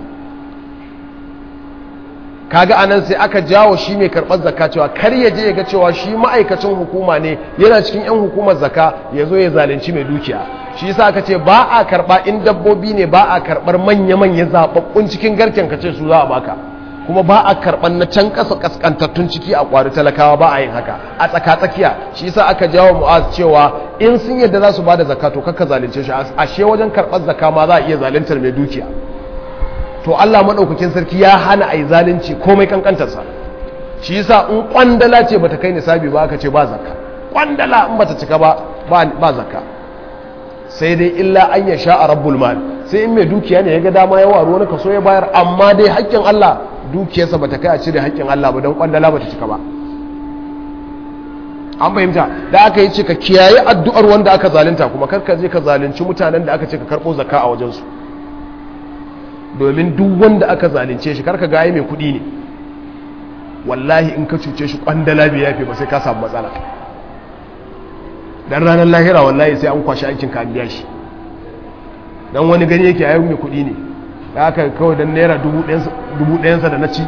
kaga anan sai aka jawo shi mai karɓar zakka cewa kar ya je ya ga cewa shi ma'aikacin hukuma ne yana cikin 'yan hukumar zakka ya zo ya zalunci mai dukiya shi yasa aka ce ba a karɓa in dabbobi ne ba a karɓar manya-manya zaɓaɓɓun cikin garken ka ce su za a baka kuma ba a karɓar na can ƙasa ƙasƙantattun ciki a ƙwari talakawa ba a yin haka a tsaka-tsakiya shi yasa aka jawo mu'az cewa in sun yadda za su ba da zakka to kakka zalunce shi ashe wajen karɓar zakka ma za a iya zaluntar mai dukiya to Allah maɗaukakin sarki ya hana a yi zalunci komai kankantarsa shi yasa in kwandala ce bata kai nisabi ba aka ce ba zakka kwandala in bata cika ba ba zakka sai dai illa an ya sha a rabbul mal sai in mai dukiya ne ya ga dama ya waro wani kaso ya bayar amma dai haƙƙin Allah dukiyarsa bata kai a cire haƙƙin Allah ba don kwandala bata cika ba an fahimta da aka yi ce ka kiyaye addu'ar wanda aka zalunta kuma kar ka je ka zalunci mutanen da aka ce ka karɓo zakka a wajensu domin duk wanda aka zalunce shi karka gaye mai kudi ne wallahi in ka cuce shi kwandala bai yafe ba sai ka samu matsala dan ranar lahira wallahi sai an kwashi aikin ka biya shi dan wani gani yake yayin mai kudi ne da aka kawai dan naira dubu ɗayansa da na ci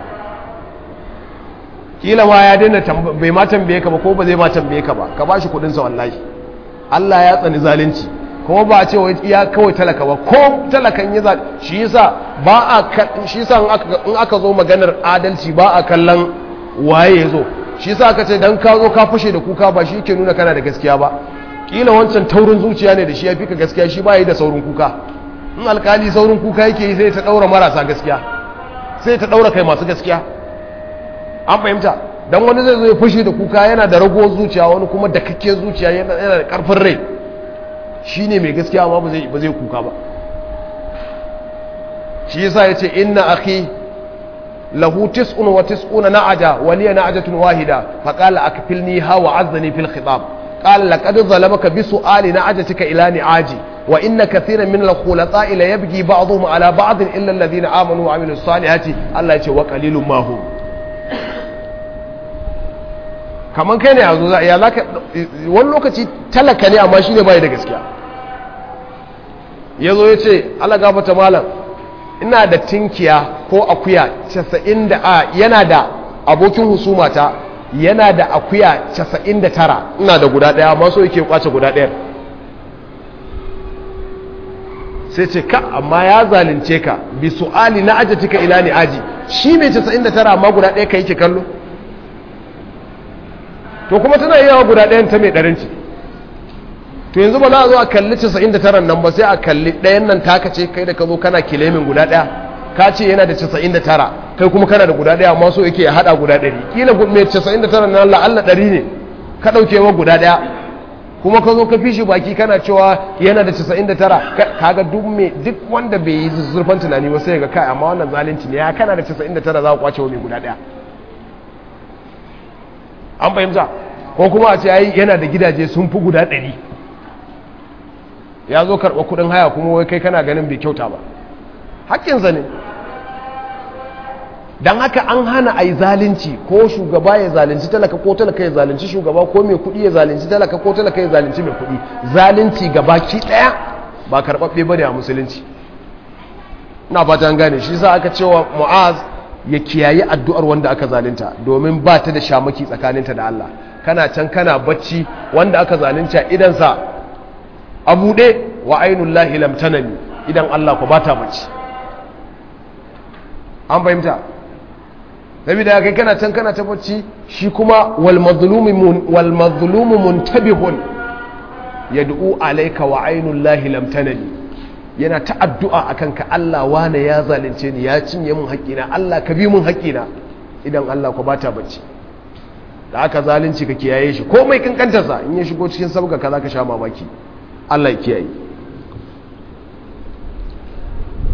kila ma ya daina bai ma tambaye ka ba ko ba zai ma tambaye ka ba ka ba shi kudinsa wallahi Allah ya tsani zalunci kuma ba a ce ya kawai talaka ba ko talakan ya zaɓi shi yasa ba a shi yasa in aka zo maganar adalci ba a kallon waye ya zo shi yasa aka ce dan ka zo ka fashe da kuka ba shi ke nuna kana da gaskiya ba kila wancan taurin zuciya ne da shi ya fi ka gaskiya shi ba yi da saurin kuka in alkali saurin kuka yake yi sai ta ɗaura marasa gaskiya sai ta ɗaura kai masu gaskiya an fahimta dan wani zai zo ya fashe da kuka yana da ragowar zuciya wani kuma da kakke zuciya yana da karfin rai shi ne mai gaskiya amma ba zai kuka ba shi yasa ya ce inna akhi lahu tis'un wa tis'una na'aja wa liya na'ajatun wahida fa qala akfilni ha wa azzani fil khitab qala laqad zalamaka bi su'ali na'ajatika ila ni'aji wa inna kathiran min al-khulata'i la yabghi ba'dhum ala ba'd illa alladhina amanu wa amilus salihati Allah ya ce wa qalilun ma hum kamar kai ne yanzu ya za ka wani lokaci talaka ne amma shi ne bai da gaskiya ya zo ya ce ala gafata malam ina da tinkiya ko akuya casa'in da a yana da abokin husumata yana da akuya casa'in da tara ina da guda ɗaya amma so yake kwace guda ɗayar sai ce ka amma ya zalunce ka bi su'ali na ajatika ila ni aji shi mai casa'in da tara amma guda ɗaya ka yake kallo to kuma tana yi yawa guda ɗayan ta mai ɗarinci to yanzu ba za a zo a kalli 99 nan ba sai a kalli ɗayan nan taka ce kai da ka zo kana kilemin guda ɗaya ka ce yana da 99 kai kuma kana da guda ɗaya amma so yake ya haɗa guda ɗari kila mai 99 nan la'alla ɗari ne ka ɗauke wa guda ɗaya kuma ka zo ka fi shi baki kana cewa yana da 99 kaga duk mai duk wanda bai yi zurfan tunani ba sai ga kai amma wannan zalunci ne ya kana da 99 za ka kwace wa mai guda ɗaya an fahimta ko kuma a ce ai yana da gidaje sun fi guda ɗari ya zo karɓa kuɗin haya kuma wai kai kana ganin bai kyauta ba haƙƙinsa ne don haka an hana a yi zalunci ko shugaba ya zalunci talaka ko talaka ya zalunci shugaba ko mai kuɗi ya zalunci talaka ko talaka ya zalunci mai kuɗi zalunci gabaki ɗaya ba karɓaɓɓe ba ne a musulunci ina fata an gane shi sa aka cewa mu'az ya kiyayi addu'ar wanda aka zalunta domin ba ta da shamaki tsakaninta da Allah kana can kana bacci wanda aka zalunta idansa a buɗe wa ainihin lahi lamtanani idan Allah ku ba ta bacci an fahimta da kai kana can kana ta bacci shi kuma wal mazlumu muntabihun yad'u alayka wa ainihin lahi lamtanani yana ta addu'a a kanka Allah wane ya zalunce ni ya cinye mun haƙƙina Allah ka bi mun haƙƙina idan Allah ku bata bacci da aka zalunci ka kiyaye shi ko mai kankantarsa in ya shigo cikin sabga ka za ka sha mamaki Allah ya kiyaye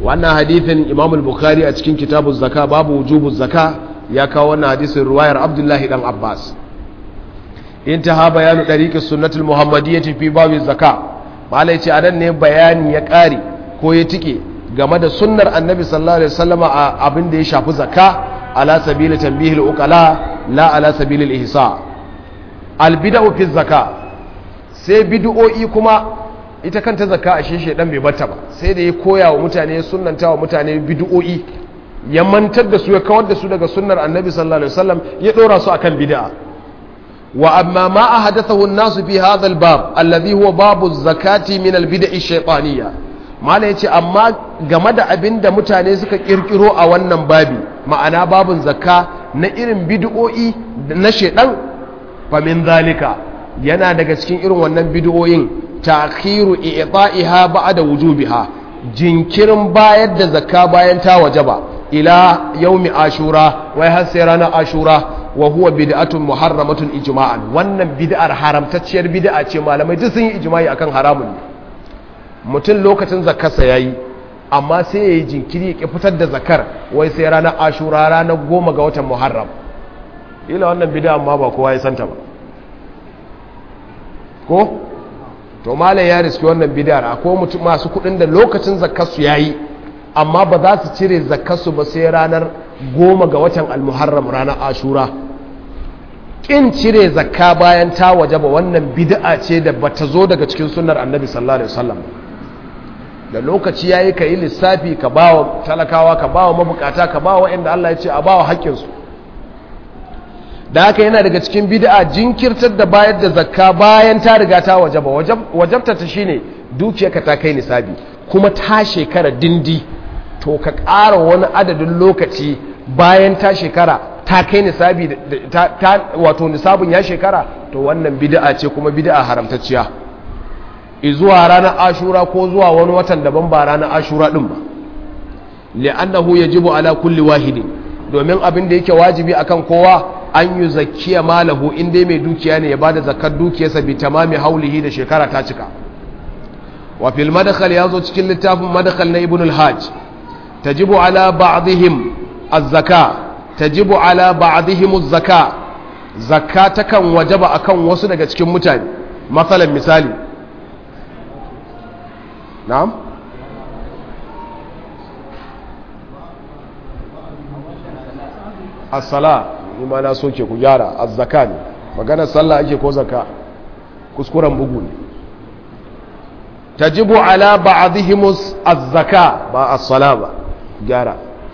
wannan hadithin imam al-bukhari a cikin kitabu zaka babu wujubu zaka ya kawo wannan hadisin ruwayar abdullahi dan abbas intaha bayanu dariqis sunnatul muhammadiyyati fi babu zaka malai ce adan ne bayani ya kare ko ya tike game da sunnar annabi sallallahu alaihi wasallam a abin da ya shafi zaka ala sabili tanbihil uqala la ala sabili al-ihsa al-bid'u fi zaka sai bid'o'i kuma ita kanta zakka a sheshe dan bai bata ba sai da ya koya wa mutane ya sunnanta wa mutane bid'o'i ya mantar da su ya kawar da su daga sunnar annabi sallallahu alaihi wasallam ya dora su akan bid'a wa amma ma ahadathahu an-nas fi hadha al-bab alladhi huwa babu zakati min al-bid'i shaytaniyya mala yace amma game da abinda mutane suka kirkiro a wannan babi ma'ana babun zakka na irin bid'o'i na shedan fa min zalika yana daga cikin irin wannan bid'o'in ta'khiru i'ta'iha ba'da wujubiha jinkirin bayar da zakka bayan ta wajaba ila yaumi ashura wai har sai ranar ashura wa huwa bid'atun muharramatun ijma'an wannan bid'ar haramtacciyar bid'a ce malamai duk sun yi ijma'i akan haramun mutum lokacin zakkarsa yayi amma sai yayi jinkiri ya fitar da zakar wai sai ranar ashura ranar goma ga watan muharram ila wannan bid'a amma ba kowa ya santa ba ko to malam ya riski wannan bid'ar akwai mutum masu kudin da lokacin zakkarsu yayi amma ba za su cire zakkarsu ba sai ranar goma ga watan almuharram ranar ashura kin cire zakka bayan ta waje ba wannan bid'a ce da bata zo daga cikin sunnar annabi sallallahu alaihi wasallam da lokaci yayi ka yi lissafi ka bawa talakawa ka bawa mabukata ka bawa waɗanda Allah ya ce a bawa haƙƙinsu da haka yana daga cikin bid'a jinkirtar da bayar da zakka bayan ta riga ta wajaba wajabta ta shine dukiyarka ta kai nisabi kuma ta shekara dindi to ka ƙara wani adadin lokaci bayan ta shekara ta kai nisabi ta wato nisabin ya shekara to wannan bid'a ce kuma bid'a haramtacciya zuwa ranar ashura ko zuwa wani watan daban ba ranar ashura din ba li'annahu yajibu ala kulli wahidin domin abin da yake wajibi akan kowa an yi zakkiya malahu in dai mai dukiya ne ya bada zakkar dukiyarsa bi tamami haulihi da shekara ta cika wa fil madkhal yazo cikin littafin madkhal na ibn al-hajj tajibu ala ba'dihim az-zaka tajibu ala ba'dihim az-zaka zakka takan wajaba akan wasu daga cikin mutane masalan misali na'am as-sala ma na soke ku gyara az-zaka ne maganar sallah ake ko zakka kuskuren bugu ne tajibu ala ba'dihim az-zaka ba as-sala ba gyara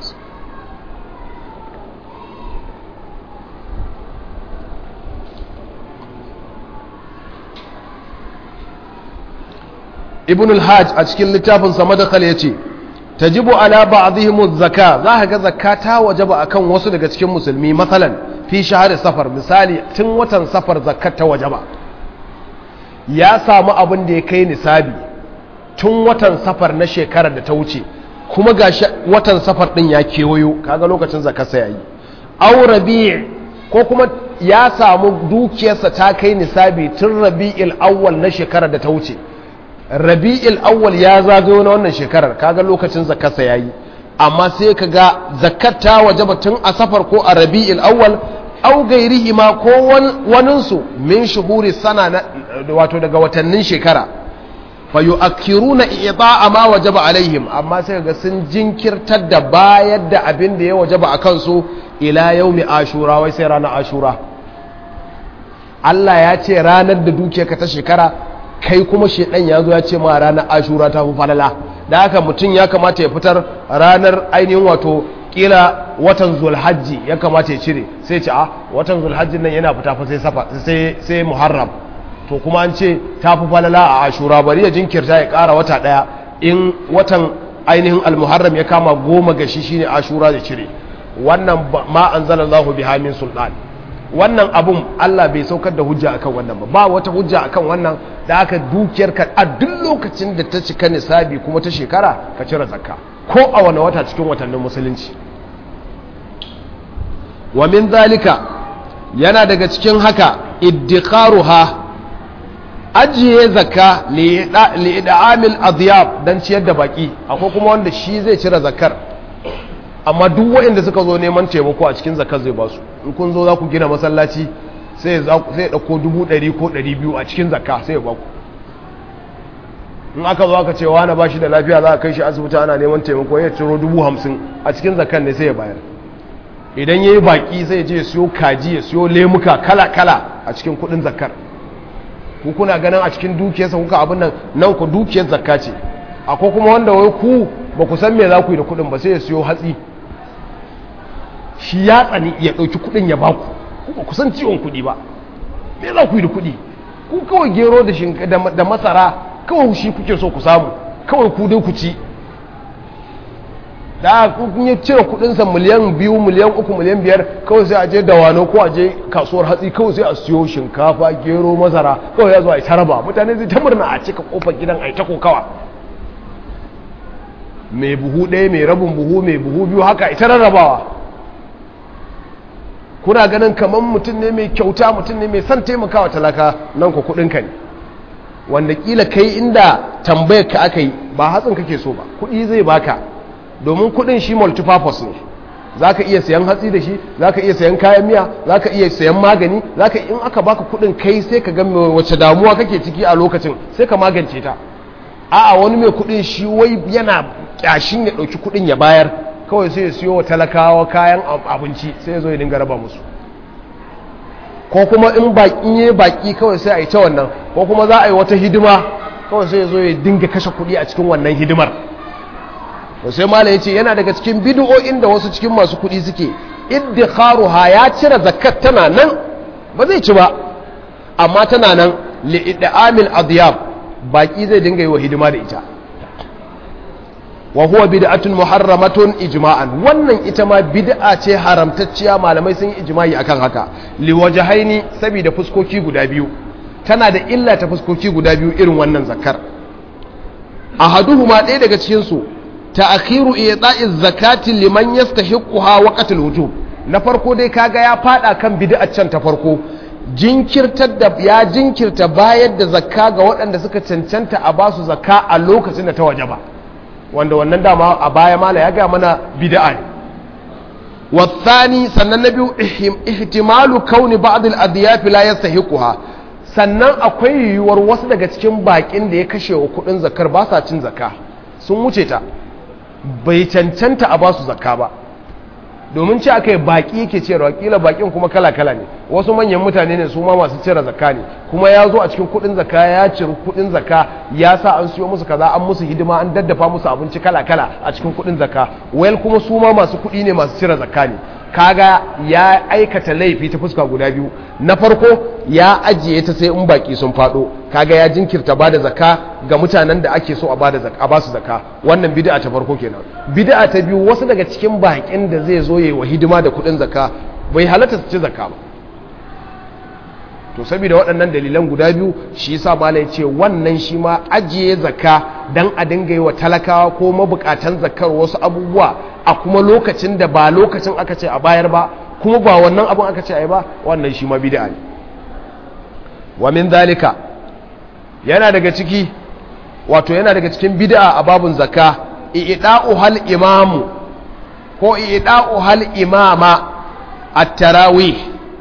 ibn al-hajj a cikin littafin sa madakal yace tajibu ala ba'dihim az-zaka za ka ga zakka ta wajaba akan wasu daga cikin musulmi masalan fi shahar safar misali tun watan safar zakkar ta wajaba ya samu abin da ya kai nisabi tun watan safar na shekarar da ta wuce kuma ga watan safar din ya kewayo kaga lokacin zakarsa yayi aw rabi' ko kuma ya samu dukiyarsa ta kai nisabi tun rabi'il awwal na shekarar da ta wuce rabi'il awwal ya zagayo na wannan shekarar kaga lokacin zakarsa yayi amma sai kaga zakat ta wajaba tun a safar ko a rabi'il awwal aw gairihi ma ko waninsu min shuhuri sana wato daga watannin shekara fa yu'akkiruna i'ta'a ma wajaba alaihim amma sai ga sun jinkirtar da bayar da abin da ya wajaba a kansu ila yaumi ashura wai sai ranar ashura Allah ya ce ranar da dukiyarka ta shekara kai kuma shedan ya zo ya ce ma ranar ashura ta fi falala da haka mutum ya kamata ya fitar ranar ainihin wato kila watan zulhajji ya kamata ya cire sai ce a watan zulhajji nan yana fita fa sai safa sai sai muharram to kuma an ce ta fi falala a ashura bari ya jinkirta ya kara wata daya in watan ainihin almuharram ya kama goma ga shi shine ashura da cire wannan ma anzalallahu biha min sultan wannan abun Allah bai saukar da hujja akan wannan ba ba wata hujja akan wannan da aka dukiyar ka a duk lokacin da ta cika nisabi kuma ta shekara ka cire zakka ko a wani wata cikin watannin musulunci wa min zalika yana daga cikin haka iddikaruha ajiye zakka li'ida'amil adiyab don ciyar da baki akwai kuma wanda shi zai cire zakkar amma duk waɗanda suka zo neman taimako a cikin zakkar zai ba su in kun zo za ku gina masallaci sai ya ɗauko dubu ɗari ko ɗari biyu a cikin zakka sai ya ba ku in aka zo aka ce wani ba shi da lafiya za a kai shi asibiti ana neman taimako ya ciro dubu hamsin a cikin zakar ne sai ya bayar idan ya yi baki sai ya je ya siyo kaji ya siyo lemuka kala-kala a cikin kudin zakar ku kuna ganin a cikin dukiyarsa kuka abin nan nan ku dukiyar zakka ce akwai kuma wanda wai ku ba ku san me za ku yi da kudin ba sai ya siyo hatsi shi ya tsani ya ɗauki kudin ya baku ku ba ku san ciwon kudi ba me za ku yi da kudi ku kawai gero da masara kawai shi kuke so ku samu kawai ku dai ku ci da kun yi cire kudinsa miliyan biyu miliyan uku miliyan biyar kawai sai a je dawano ko a je kasuwar hatsi kawai sai a siyo shinkafa gero masara kawai ya zo a yi taraba mutane zai ta murna a cika kofar gidan a yi ta kokawa mai buhu ɗaya mai rabin buhu mai buhu biyu haka ita rarrabawa kuna ganin kamar mutum ne mai kyauta mutum ne mai son taimakawa talaka nan ku kudinka ne wanda kila kai inda tambayar ka aka yi ba hatsin kake so ba kuɗi zai baka domin kuɗin shi multipurpose ne za ka iya sayan hatsi da shi za ka iya sayan kayan miya za ka iya sayan magani za ka in aka baka kuɗin kai sai ka ga wace damuwa kake ciki a lokacin sai ka magance ta a'a wani mai kuɗin shi wai yana kyashin ya ɗauki kuɗin ya bayar kawai sai ya siyo wa talakawa kayan abinci sai ya zo ya dinga raba musu ko kuma in baƙin yi baƙi kawai sai a yi ta wannan ko kuma za a yi wata hidima kawai sai ya zo ya dinga kashe kuɗi a cikin wannan hidimar to sai mala ya ce yana daga cikin bidiyo'in da wasu cikin masu kuɗi suke iddikharuha ya cire zakat tana nan ba zai ci ba amma tana nan li'idamil adiyab baƙi zai dinga yi wa hidima da ita wa huwa bid'atun muharramatun ijma'an wannan ita ma bid'a ce haramtacciya malamai sun yi ijma'i akan haka liwajhaini saboda fuskoki guda biyu tana da illa ta fuskoki guda biyu irin wannan zakar ahaduhuma ɗaya daga cikin su ta'khiru i'ta'iz zakati liman yastahiquha waqtal wujub na farko dai kaga ya fada kan bid'a can ta farko jinkirtar da ya jinkirta bayar da zakka ga waɗanda suka cancanta a basu zakka a lokacin da ta wajaba wanda wannan dama a baya mala ya ga mana bid'a ne wasani sannan na biyu ihtimalu kauni ba'd al-adyaf la yastahiquha sannan akwai yiwuwar wasu daga cikin bakin da ya kashe wa kudin zakar ba sa cin zakka sun wuce ta bai cancanta a basu zakka ba domin ce aka yi baki yake cewa kila bakin kuma kala-kala ne wasu manyan mutane ne su ma masu cire zakka ne kuma ya zo a cikin kudin zakka ya ciri kudin zakka ya sa an siyo musu kaza an musu hidima an daddafa musu abinci kala-kala a cikin kudin zakka wayal kuma su ma masu kudi ne masu cire zakka ne kaga ya aikata laifi ta fuska guda biyu na farko ya ajiye ta sai in baki sun fado kaga ya jinkirta bada zakka ga mutanen da ake so a bada zakka a basu zakka wannan bid'a ta farko kenan bid'a ta biyu wasu daga cikin bakin da zai zo yayi wa hidima da kudin zakka bai halatta su ci zakka ba to saboda waɗannan dalilan guda biyu shi yasa malai ce wannan shi ma ajiye zakka dan a dinga yi wa talakawa ko mabukatan zakkar wasu abubuwa a kuma lokacin da ba lokacin aka ce a bayar ba kuma ba wannan abin aka ce a yi ba wannan shi ma bid'a ne wa min zalika yana daga ciki wato yana daga cikin bid'a a babun zakka i'da'u hal imamu ko i'da'u hal imama at-tarawih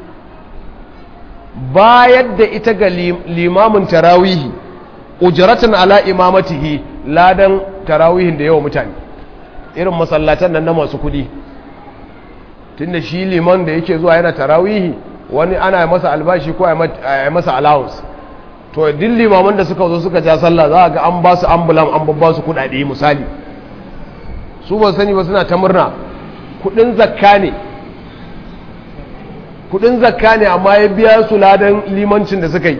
bayar da ita ga limamin tarawihi ujratan ala imamatihi ladan tarawihin da yawa mutane irin masallatan nan na masu kudi tunda shi liman da yake zuwa yana tarawihi wani ana masa albashi ko a masa allowance to duk limaman da suka zo suka ja sallah za a ga an ba su ambulan an babba su kudade misali su ba sani ba suna ta murna kudin zakka ne kudin zakka ne amma ya biya su ladan limancin da suka yi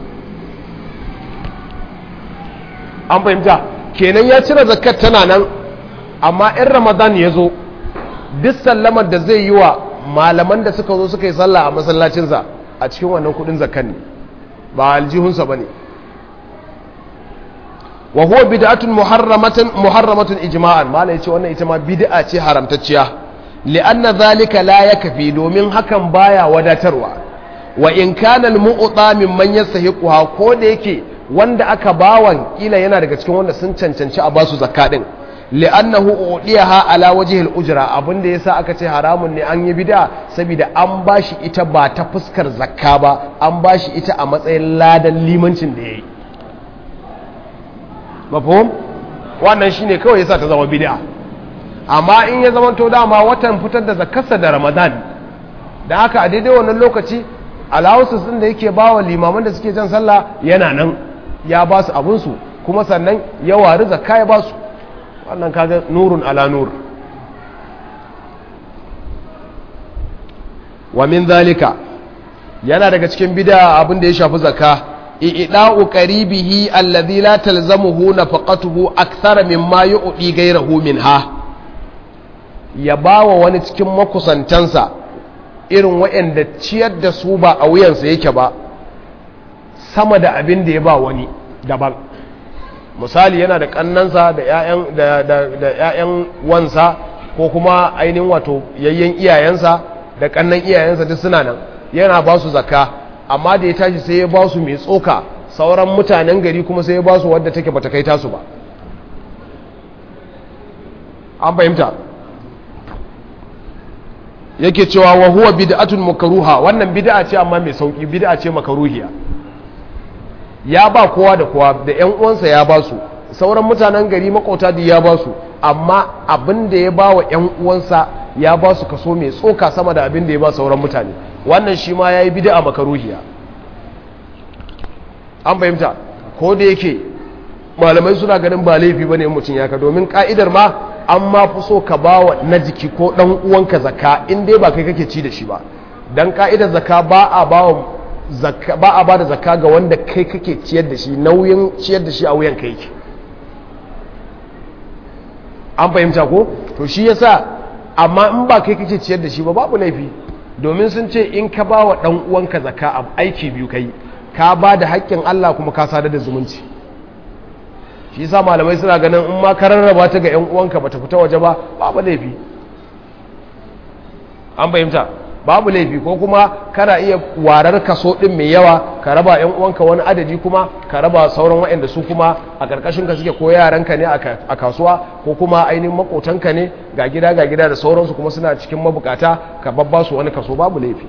an fahimta kenan ya cire zakkar tana nan amma in ramadan ya zo duk sallamar da zai yi wa malaman da suka zo suka yi sallah a masallacinsa a cikin wannan kudin zakkan ne ba aljihunsa ba ne wa huwa bid'atun muharramatun muharramatun ijma'an mala yace wannan ita ma bid'a ce haramtacciya li'anna zalika la yakfi domin hakan baya wadatarwa wa in kana al-mu'ta mimman yastahiquha ko da yake wanda aka bawan kila yana daga cikin wanda sun cancanci a basu zakka din li'annahu udiyaha ala wajhi al-ujra abinda yasa aka ce haramun ne an yi bid'a saboda an bashi ita ba ta fuskar zakka ba an bashi ita a matsayin ladan limancin da yayi mafhum wannan shine kawai yasa ta zama bid'a amma in ya zama to dama watan fitar da zakkarsa da Ramadan da haka a daidai wannan lokaci allowances din da yake bawa limaman da suke jan sallah yana nan ya ba su abun su kuma sannan ya wari zakka ya ba su wannan kaga nurun ala nur wa min zalika yana daga cikin bid'a abin da ya shafi zakka i'da'u qaribihi alladhi la talzamuhu nafaqatuhu akthar mimma yu'ti ghayrahu minha ya bawa wani cikin makusantansa irin waɗanda ciyar da su ba a wuyansa yake ba sama da abin da ya ba wani daban misali yana da kannansa da 'ya'yan wansa ko kuma ainihin wato yayyen iyayensa da kannan iyayensa duk suna nan yana ba su zakka amma da ya tashi sai ya ba su mai tsoka sauran mutanen gari kuma sai ya ba su wadda take bata kai tasu ba an fahimta yake cewa wa huwa bid'atun makruha wannan bid'a ce amma mai sauki bid'a ce makruhiya ya ba kowa da kowa da ƴan uwansa ya ba su sauran mutanen gari makauta da ya ba su amma abin da ya ba wa ƴan uwansa ya ba su kaso mai tsoka sama da abin da ya ba sauran mutane wannan shi ma yayi bid'a makruhiya an fahimta ko da yake malamai suna ganin ba laifi bane mutum ya ka domin ka'idar ma an ma fi so ka ba wa na jiki ko ɗan uwanka zaka in dai ba kai kake ci da shi ba don ka'idar zaka ba a ba ba a ba da zaka ga wanda kai kake ciyar da shi nauyin ciyar da shi a wuyan kai an fahimta ko to shi yasa amma in ba kai kake ciyar da shi ba babu laifi domin sun ce in ka ba wa ɗan uwanka zaka a aiki biyu kai ka ba da haƙƙin Allah kuma ka sadar da zumunci shi sa malamai suna ganin in ma ka rarraba ta ga 'yan uwanka bata fita waje ba babu laifi an fahimta babu laifi ko kuma kana iya warar kaso din mai yawa ka raba 'yan uwanka wani adadi kuma ka raba sauran waɗanda su kuma a ƙarƙashin ka suke ko yaranka ne a kasuwa ko kuma ainihin makotanka ne ga gida ga gida da sauransu kuma suna cikin mabukata ka babba su wani kaso babu laifi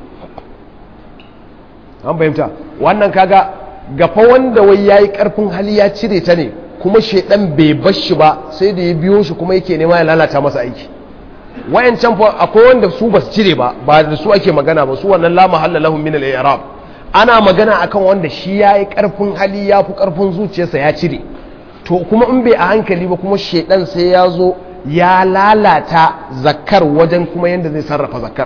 an fahimta wannan kaga gafa wanda wai yayi karfin hali ya cire ta ne kuma shaidan bai bar shi ba sai da ya biyo shi kuma yake nema ya lalata masa aiki wayancan fa akwai wanda su basu cire ba ba da su ake magana ba su wannan la mahalla lahum min al-i'rab ana magana akan wanda shi yayi karfin hali ya fi karfin zuciyarsa ya cire to kuma in bai a hankali ba kuma shaidan sai ya zo ya lalata zakkar wajen kuma yanda zai sarrafa zakkar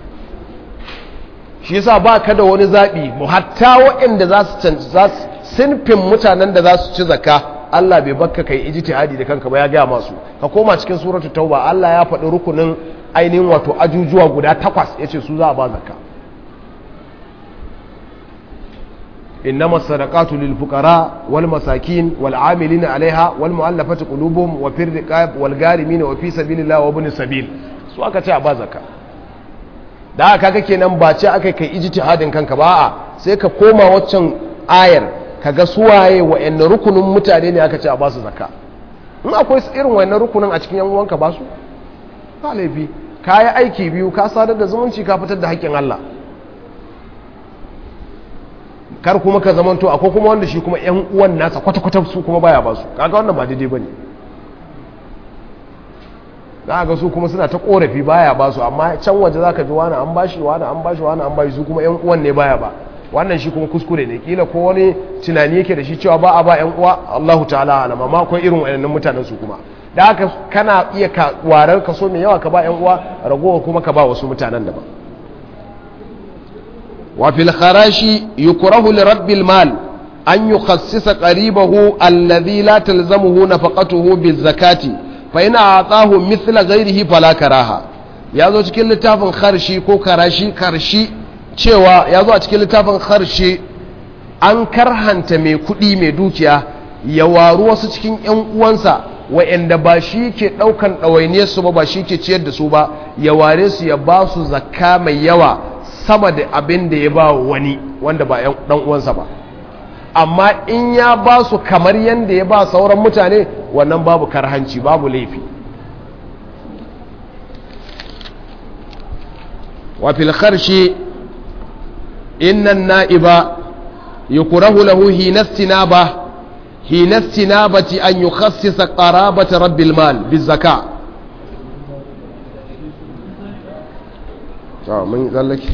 shi yasa ba ka da wani zaɓi mu hatta waɗanda za su sinfin mutanen da za su ci zakka Allah bai bakka kai ijtihadi da kanka ba ya gaya masu ka koma cikin suratul tauba Allah ya faɗi rukunin ainihin wato ajujuwa guda takwas yace su za a ba zakka إنما الصدقات للفقراء والمساكين والعاملين عليها والمؤلفة قلوبهم وفي الرقاب والغارمين وفي سبيل الله وابن السبيل su aka ce a ba zakka da aka kaga kenan ba ce aka kai ijtihadin kanka ba a sai ka koma waccan ayar kaga suwaye wa'annan rukunin mutane ne aka ce a ba su zakka in akwai irin wa'annan rukunin a cikin yan uwanka ba su ba laifi ka yi aiki biyu ka sadar da zumunci ka fitar da haƙƙin Allah kar kuma ka zamanto akwai kuma wanda shi kuma yan uwan nasa kwata-kwata su kuma baya ba su kaga wannan ba daidai bane za ga su kuma suna ta korafi baya ba su amma can waje za ka ji wani an bashi wani an bashi wani an bashi su kuma yan uwan ne baya ba wannan shi kuma kuskure ne kila ko wani tunani yake da shi cewa ba a ba yan uwa Allahu ta'ala alam amma akwai irin wayannan mutanen su kuma da haka kana iya ka warar kaso mai yawa ka ba yan uwa ragowar kuma ka ba wasu mutanen daban wa fil kharashi yukrahu li rabbil mal an yukhassisa qaribahu alladhi la talzamuhu nafaqatuhu biz zakati fa ina atahu mithla ghairihi fala karaha yazo cikin littafin kharshi ko karashi karshi cewa yazo a cikin littafin kharshi an karhanta mai kudi mai dukiya ya waru wasu cikin yan uwansa wa'anda ba shi ke daukan ɗawainiyar su ba ba shi ke ciyar da su ba ya ware su ya ba su zakka mai yawa sama da abin da ya ba wani wanda ba ɗan uwansa ba amma in ya ba su kamar yadda ya ba sauran mutane wannan babu karhanci babu laifi wa fil kharshi inna na'iba yukrahu lahu hinastinaba hinastinabati an yukhassisa qarabata rabbil mal bizaka to mun tsallake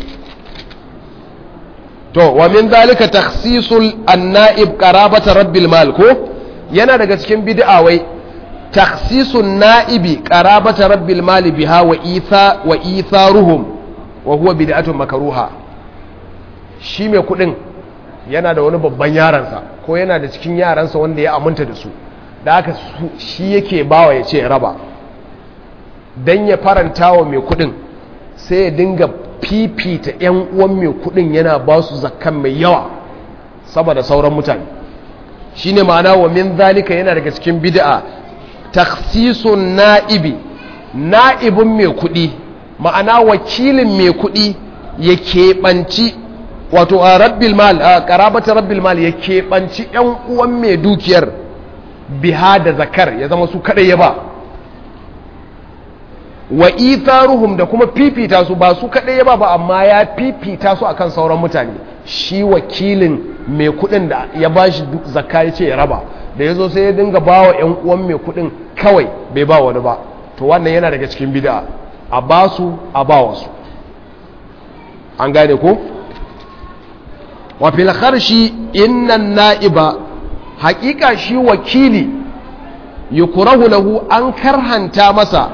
to wa min dalika takhsisul an-na'ib qarabata rabbil mal ko yana daga cikin bid'a wai takhsisun na'ibi qarabata rabbil mal biha wa itha wa itharuhum wa huwa bid'atun makruha shi mai kudin yana da wani babban yaransa ko yana da cikin yaransa wanda ya aminta da su da haka shi yake bawa ya ce raba dan ya faranta wa mai kudin sai ya dinga fifita 'yan uwan mai kudin yana ba su zakkan mai yawa saboda sauran mutane shine ma'ana wa min zalika yana daga cikin bid'a takhsisun na'ibi na'ibin mai kudi ma'ana wakilin mai kudi ya keɓanci wato a rabbil mal a karabata rabbil mal ya keɓanci 'yan uwan mai dukiyar biha da zakar ya zama su kaɗai ya ba wa itharuhum da kuma fifita su ba su kaɗai ya ba ba amma ya fifita su akan sauran mutane shi wakilin mai kuɗin da ya ba shi zakka ya ce ya raba da ya zo sai ya dinga ba wa ‘yan uwan mai kuɗin kawai bai ba wani ba to wannan yana daga cikin bida a ba su a ba wasu an gane ko wa fil kharshi innan na'iba haƙiƙa shi wakili yukrahu lahu an karhanta masa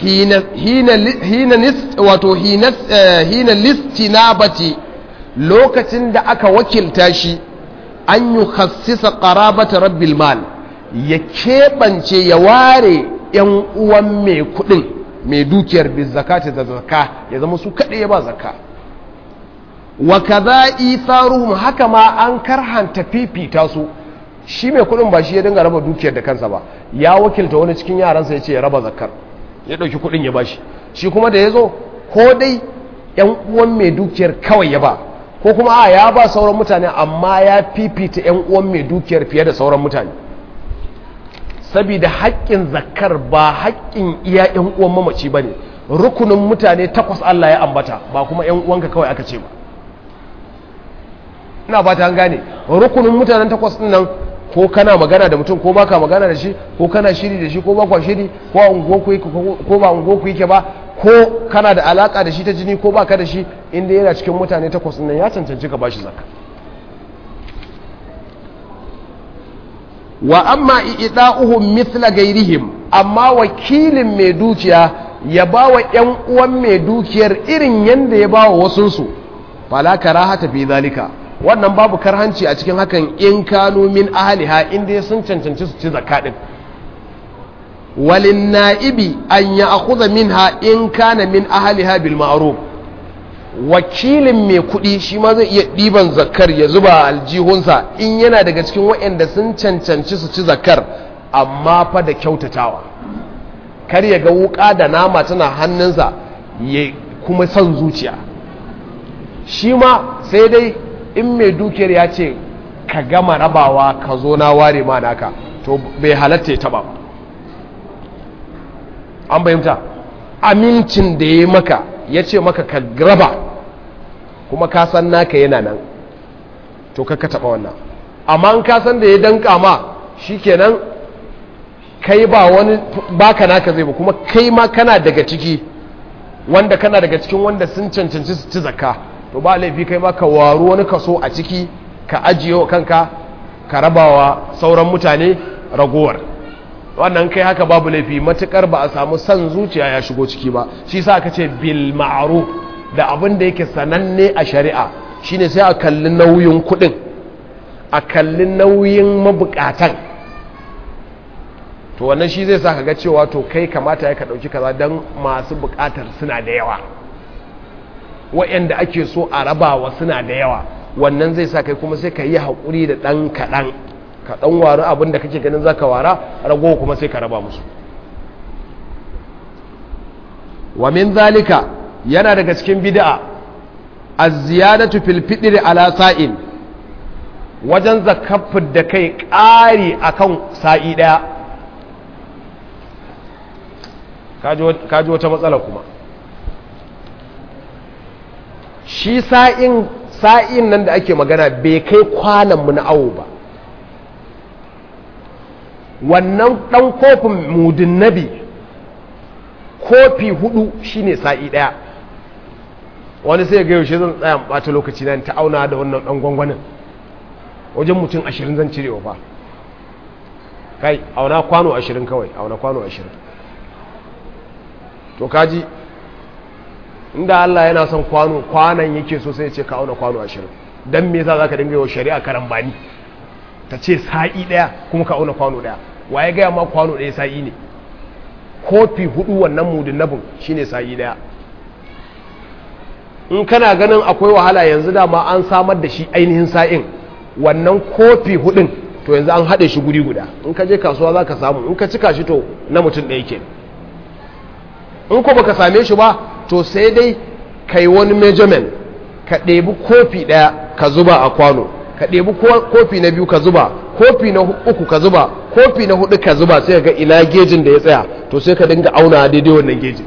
hina listinabati lokacin da aka wakilta shi an yi hassisa ƙarabata rabbil mal ya keɓance ya ware ‘yan uwan mai kuɗin mai dukiyar bizzakati da zaka ya zama su kaɗai ya ba zaka wa kaza itharuhum haka ma an karhanta fifita su shi mai kuɗin ba shi ya dinga raba dukiyar da kansa ba ya wakilta wani cikin yaransa ya ce ya raba zakar ya ɗauki kuɗin ya bashi shi kuma da ya zo ko dai ‘yan uwan mai dukiyar kawai ya ba ko kuma a ya ba sauran mutane amma ya fifita ‘yan uwan mai dukiyar fiye da sauran mutane saboda haƙƙin zakar ba haƙƙin iya ‘yan uwan mamaci ba ne rukunin mutane takwas Allah ya ambata ba kuma ‘yan uwanka kawai aka ce ba ina ba ta gane rukunin mutanen takwas ɗin nan ko kana magana da mutum ko baka magana da shi ko kana shiri da shi ko bakwa shiri ko a unguwarku ko ba unguwarku yake ba ko kana da alaka da shi ta jini ko baka da shi inda yana cikin mutane takwas nan ya cancanci ka bashi zakka wa amma i'da'uhum mithla gairihim amma wakilin mai dukiya ya bawa yan uwan mai dukiyar irin yanda ya bawa wasunsu fala karahata fi zalika wannan babu karhanci a cikin hakan in kanu min ahliha inda sun cancanci su ci zakka din walin na'ibi an ya akhudha minha in kana min ahliha bil ma'ruf wakilin mai kuɗi shi ma zai iya ɗiban zakkar ya zuba aljihunsa in yana daga cikin waɗanda sun cancanci su ci zakkar amma fa da kyautatawa kar ya ga wuka da nama tana hannunsa ya kuma son zuciya shi ma sai dai in mai dukiyar ya ce ka gama rabawa ka zo na ware ma naka to bai halatta ya taba an bayyanta amincin da ya maka ya ce maka ka raba kuma ka san naka yana nan to ka taba wannan amma an ka san da ya danka ma shikenan kai ba wani baka naka zai ba kuma kai ma kana daga ciki wanda kana daga cikin wanda sun cancanci su ci zakka to ba laifi kai ma ka waru wani kaso a ciki ka ajiye wa kanka ka rabawa sauran mutane ragowar wannan kai haka babu laifi matukar ba a samu san zuciya ya shigo ciki ba shi sa aka ce bil ma'ruf da abin da yake sananne a shari'a shine sai a kalli nauyin kudin a kalli nauyin mabukatan to wannan shi zai sa ka ga cewa to kai kamata ya ka dauki kaza dan masu bukatar suna da yawa waɗanda ake so a rabawa suna da yawa wannan zai sa kai kuma sai ka yi haƙuri da ɗan kaɗan ka ɗan wari abin da kake ganin za ka wara ragowa kuma sai ka raba musu wa min zalika yana daga cikin bid'a az-ziyadatu fil fitr ala sa'in wajen zakafin da kai ƙari akan sa'i daya kaji wata matsala kuma shi sa'in sa'in nan da ake magana bai kai kwanan mu na awo ba wannan ɗan kofin mudin nabi kofi hudu shine sa'i ɗaya wani sai ga yaushe zan tsaya bata lokaci na ta auna da wannan ɗan gwangwanin wajen mutum ashirin zan cirewa ba kai auna kwano ashirin kawai auna kwano ashirin to kaji inda Allah yana son kwano kwanan yake so sai ce ka auna kwano ashirin don me yasa za ka dinga yawa shari'a karambani ta ce sa'i ɗaya kuma ka auna kwano ɗaya waye gaya ma kwano ɗaya sa'i ne kofi hudu wannan mudin nabin shine sa'i ɗaya in kana ganin akwai wahala yanzu da ma an samar da shi ainihin sa'in wannan kofi hudun to yanzu an haɗe shi guri guda in ka je kasuwa za ka samu in ka cika shi to na mutum ɗaya ke in ko baka same shi ba to sai dai ka yi wani measurement ka ɗebi kofi ɗaya ka zuba a kwano ka ɗebi kofi na biyu ka zuba kofi na uku ka zuba kofi na hudu ka zuba sai ga ina gejin da ya tsaya to sai ka dinga auna daidai wannan gejin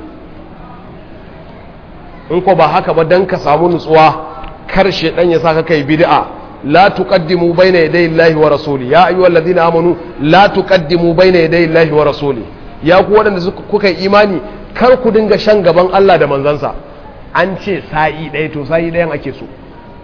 in ko ba haka ba dan ka samu nutsuwa karshe dan ya saka kai bid'a la tuqaddimu bayna yaday Allahi wa rasuli ya ayyuhal ladina amanu la tuqaddimu bayna yaday Allahi wa rasuli ya ku wadanda kuka yi imani kar ku dinga shan gaban Allah da manzansa an ce sa'i ɗaya to sa'i ɗayan ake so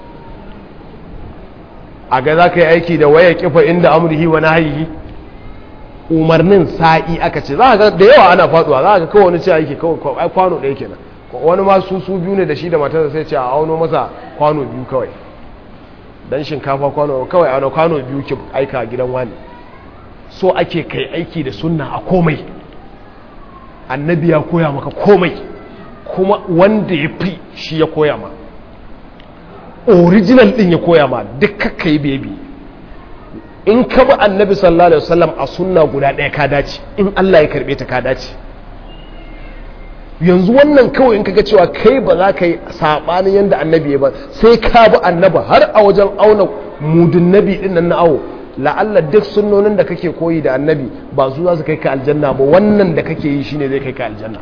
a ga za ka yi aiki da waya kifa inda amurhi wa nahihi umarnin sa'i aka ce za ga da yawa ana faduwa za ga kawai wani ce aiki kawai kwano ɗaya kenan wani ma su su biyu ne da shi da matarsa sai ce a auno masa kwano biyu kawai dan shinkafa kwano kawai ana kwano biyu ki aika gidan wani so ake kai aiki da sunna a komai annabi ya koya maka komai kuma wanda ya fi shi ya koya ma original din ya koya ma duk kakka yi bebi in ka bi annabi sallallahu alaihi wasallam a sunna guda ɗaya ka dace in Allah ya karbe ta ka dace yanzu wannan kawai in kaga cewa kai ba za ka yi sabanin yanda annabi ya ba sai ka bi annabi har a wajen auna mudun nabi din nan na awo la'alla duk sunnonin da kake koyi da annabi ba su za su kai ka aljanna ba wannan da kake yi shine zai kai ka aljanna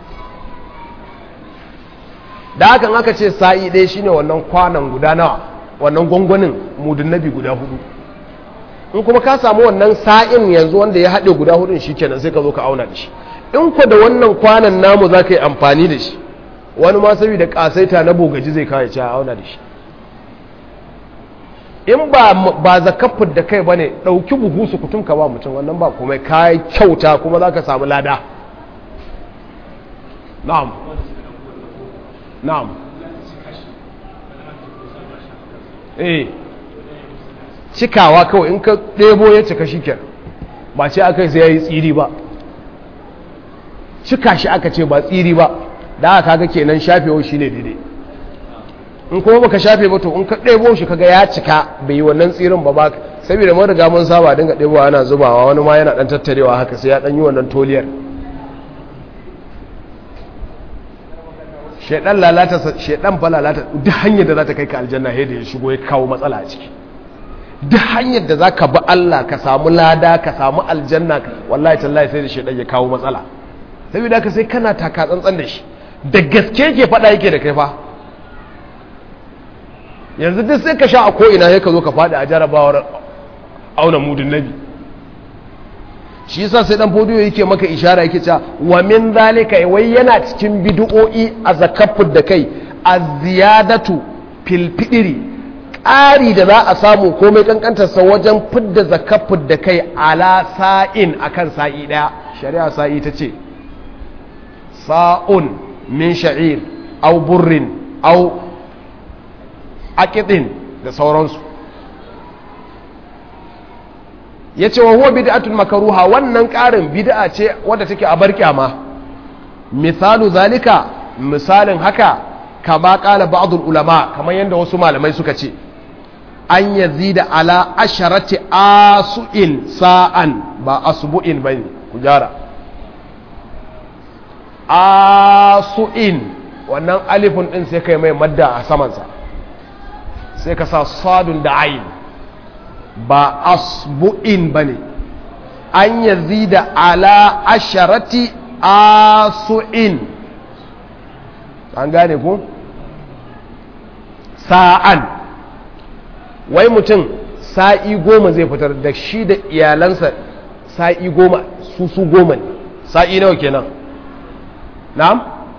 da hakan aka ce sa'i ɗaya shine wannan kwanan guda nawa wannan gwangwanin mudun nabi guda hudu in kuma ka samu wannan sa'in yanzu wanda ya haɗe guda hudun shi kenan sai ka zo ka auna da shi in ku da wannan kwanan namu za ka yi amfani da shi wani ma saboda ƙasaita na bogaji zai kawo ya auna da shi in ba ba zakafin da kai ba ne ɗauki buhu su kutum ka ba mutum wannan ba kuma ka kyauta kuma za ka samu lada na'am na'am eh cikawa kawai in ka ɗebo ya cika shi kenan ba ce aka sai ya yi tsiri ba cika shi aka ce ba tsiri ba da aka kaga kenan shafewa shi ne daidai in kuma baka shafe ba to in ka ɗebo shi kaga ya cika bai yi wannan tsirin ba ba saboda mun riga mun saba dinga ɗebo ana zubawa wani ma yana ɗan tattarewa haka sai ya ɗan yi wannan toliyar shaidan lalata shaidan fa lalata duk hanyar da za ta kai ka aljanna sai da ya shigo ya kawo matsala a ciki duk hanyar da za ka bi Allah ka samu lada ka samu aljanna wallahi tallahi sai da shaidan ya kawo matsala saboda ka sai kana taka tsantsan da shi da gaske ke faɗa yake da kai fa yanzu duk sai ka sha a ko'ina sai ka zo ka faɗi a jarabawar auna mudun nabi shi yasa sai dan fodiyo yake maka ishara yake cewa wa min zalika wai yana cikin bid'o'i a zakafud da kai az-ziyadatu fil fidri ƙari da za a samu komai kankantar sa wajen fidda zakafud da kai ala sa'in akan sa'i daya shari'a sa'i ta ce sa'un min sha'ir aw burrin aw aqidin da sauransu ya ce wa huwa bid'atun makaruha wannan ƙarin bid'a ce wadda take a bar kyama misalu zalika misalin haka kama ƙala ba'dul ulama kamar yadda wasu malamai suka ce an yazida ala asharati asu'in sa'an ba asbu'in bane ku jara asu'in wannan alifun din sai kai mai madda a samansa sai ka sa sadun da ayin ba asbu'in ba ne an yazida ala asharati asu'in an gane ku sa'an wai mutum sa'i goma zai fitar da shi da iyalansa sa'i goma su su goma ne sa'i nawa kenan na'am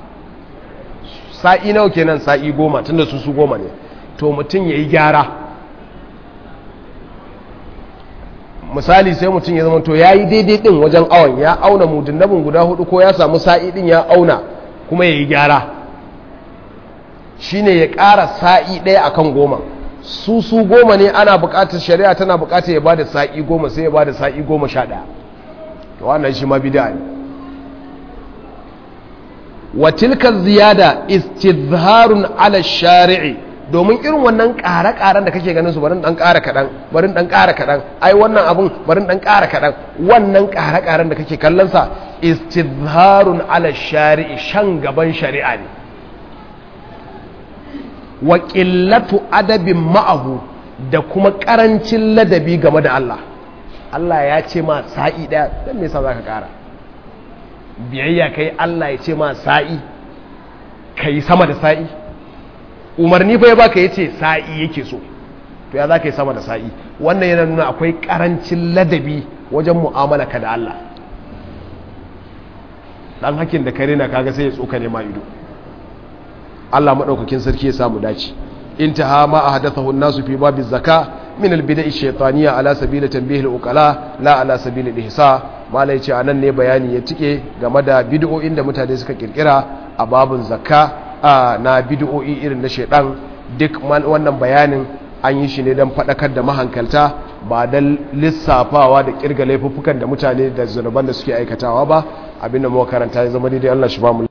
sa'i nawa kenan sa'i goma tunda su su goma ne to mutum ya yi gyara misali sai mutum ya zama to ya yi daidai din wajen awon ya auna mudunabin guda hudu ko ya samu sa'i din ya auna kuma ya yi gyara shine ya ƙara sa'i ɗaya akan goma su su goma ne ana buƙatar shari'a tana buƙatar ya bada sa'i goma sai ya bada sa'i goma sha ɗaya to wannan shi ma bida ne wa tilka ziyada istizharun ala shari'i domin irin wannan ƙare-ƙaren da kake ganin su barin ɗan ƙara kaɗan barin ɗan ƙara kaɗan ai wannan abun barin ɗan ƙara kaɗan wannan ƙare-ƙaren da kake kallonsa istizharun ala shari'i shan gaban shari'a ne wa ƙillatu adabin ma'ahu da kuma ƙarancin ladabi game da Allah Allah ya ce ma sa'i ɗaya don me yasa za ka ƙara biyayya kai Allah ya ce ma sa'i ka yi sama da sa'i umarni fa ya baka ya ce sa'i yake so to ya za ka yi sama da sa'i wannan yana nuna akwai ƙarancin ladabi wajen mu'amala ka da Allah ɗan hakin da kare na kaga sai ya tsoka ne ma ido Allah maɗaukakin sarki ya samu dace intaha ma ahdathahu an-nasu fi babi zaka min al-bida'i shaytaniyya ala sabili tanbih al-uqala la ala sabili al-ihsa malai ce anan ne bayani ya tike game da bid'o'in da mutane suka kirkira a babun zakka na bid'o'i irin na shaydan duk wannan bayanin an yi shi ne don faɗakar da mahankalta ba don lissafawa da kirga laifuffukan da mutane da zunuban da suke aikatawa ba abinda muka karanta ya zama daidai Allah shi ba mu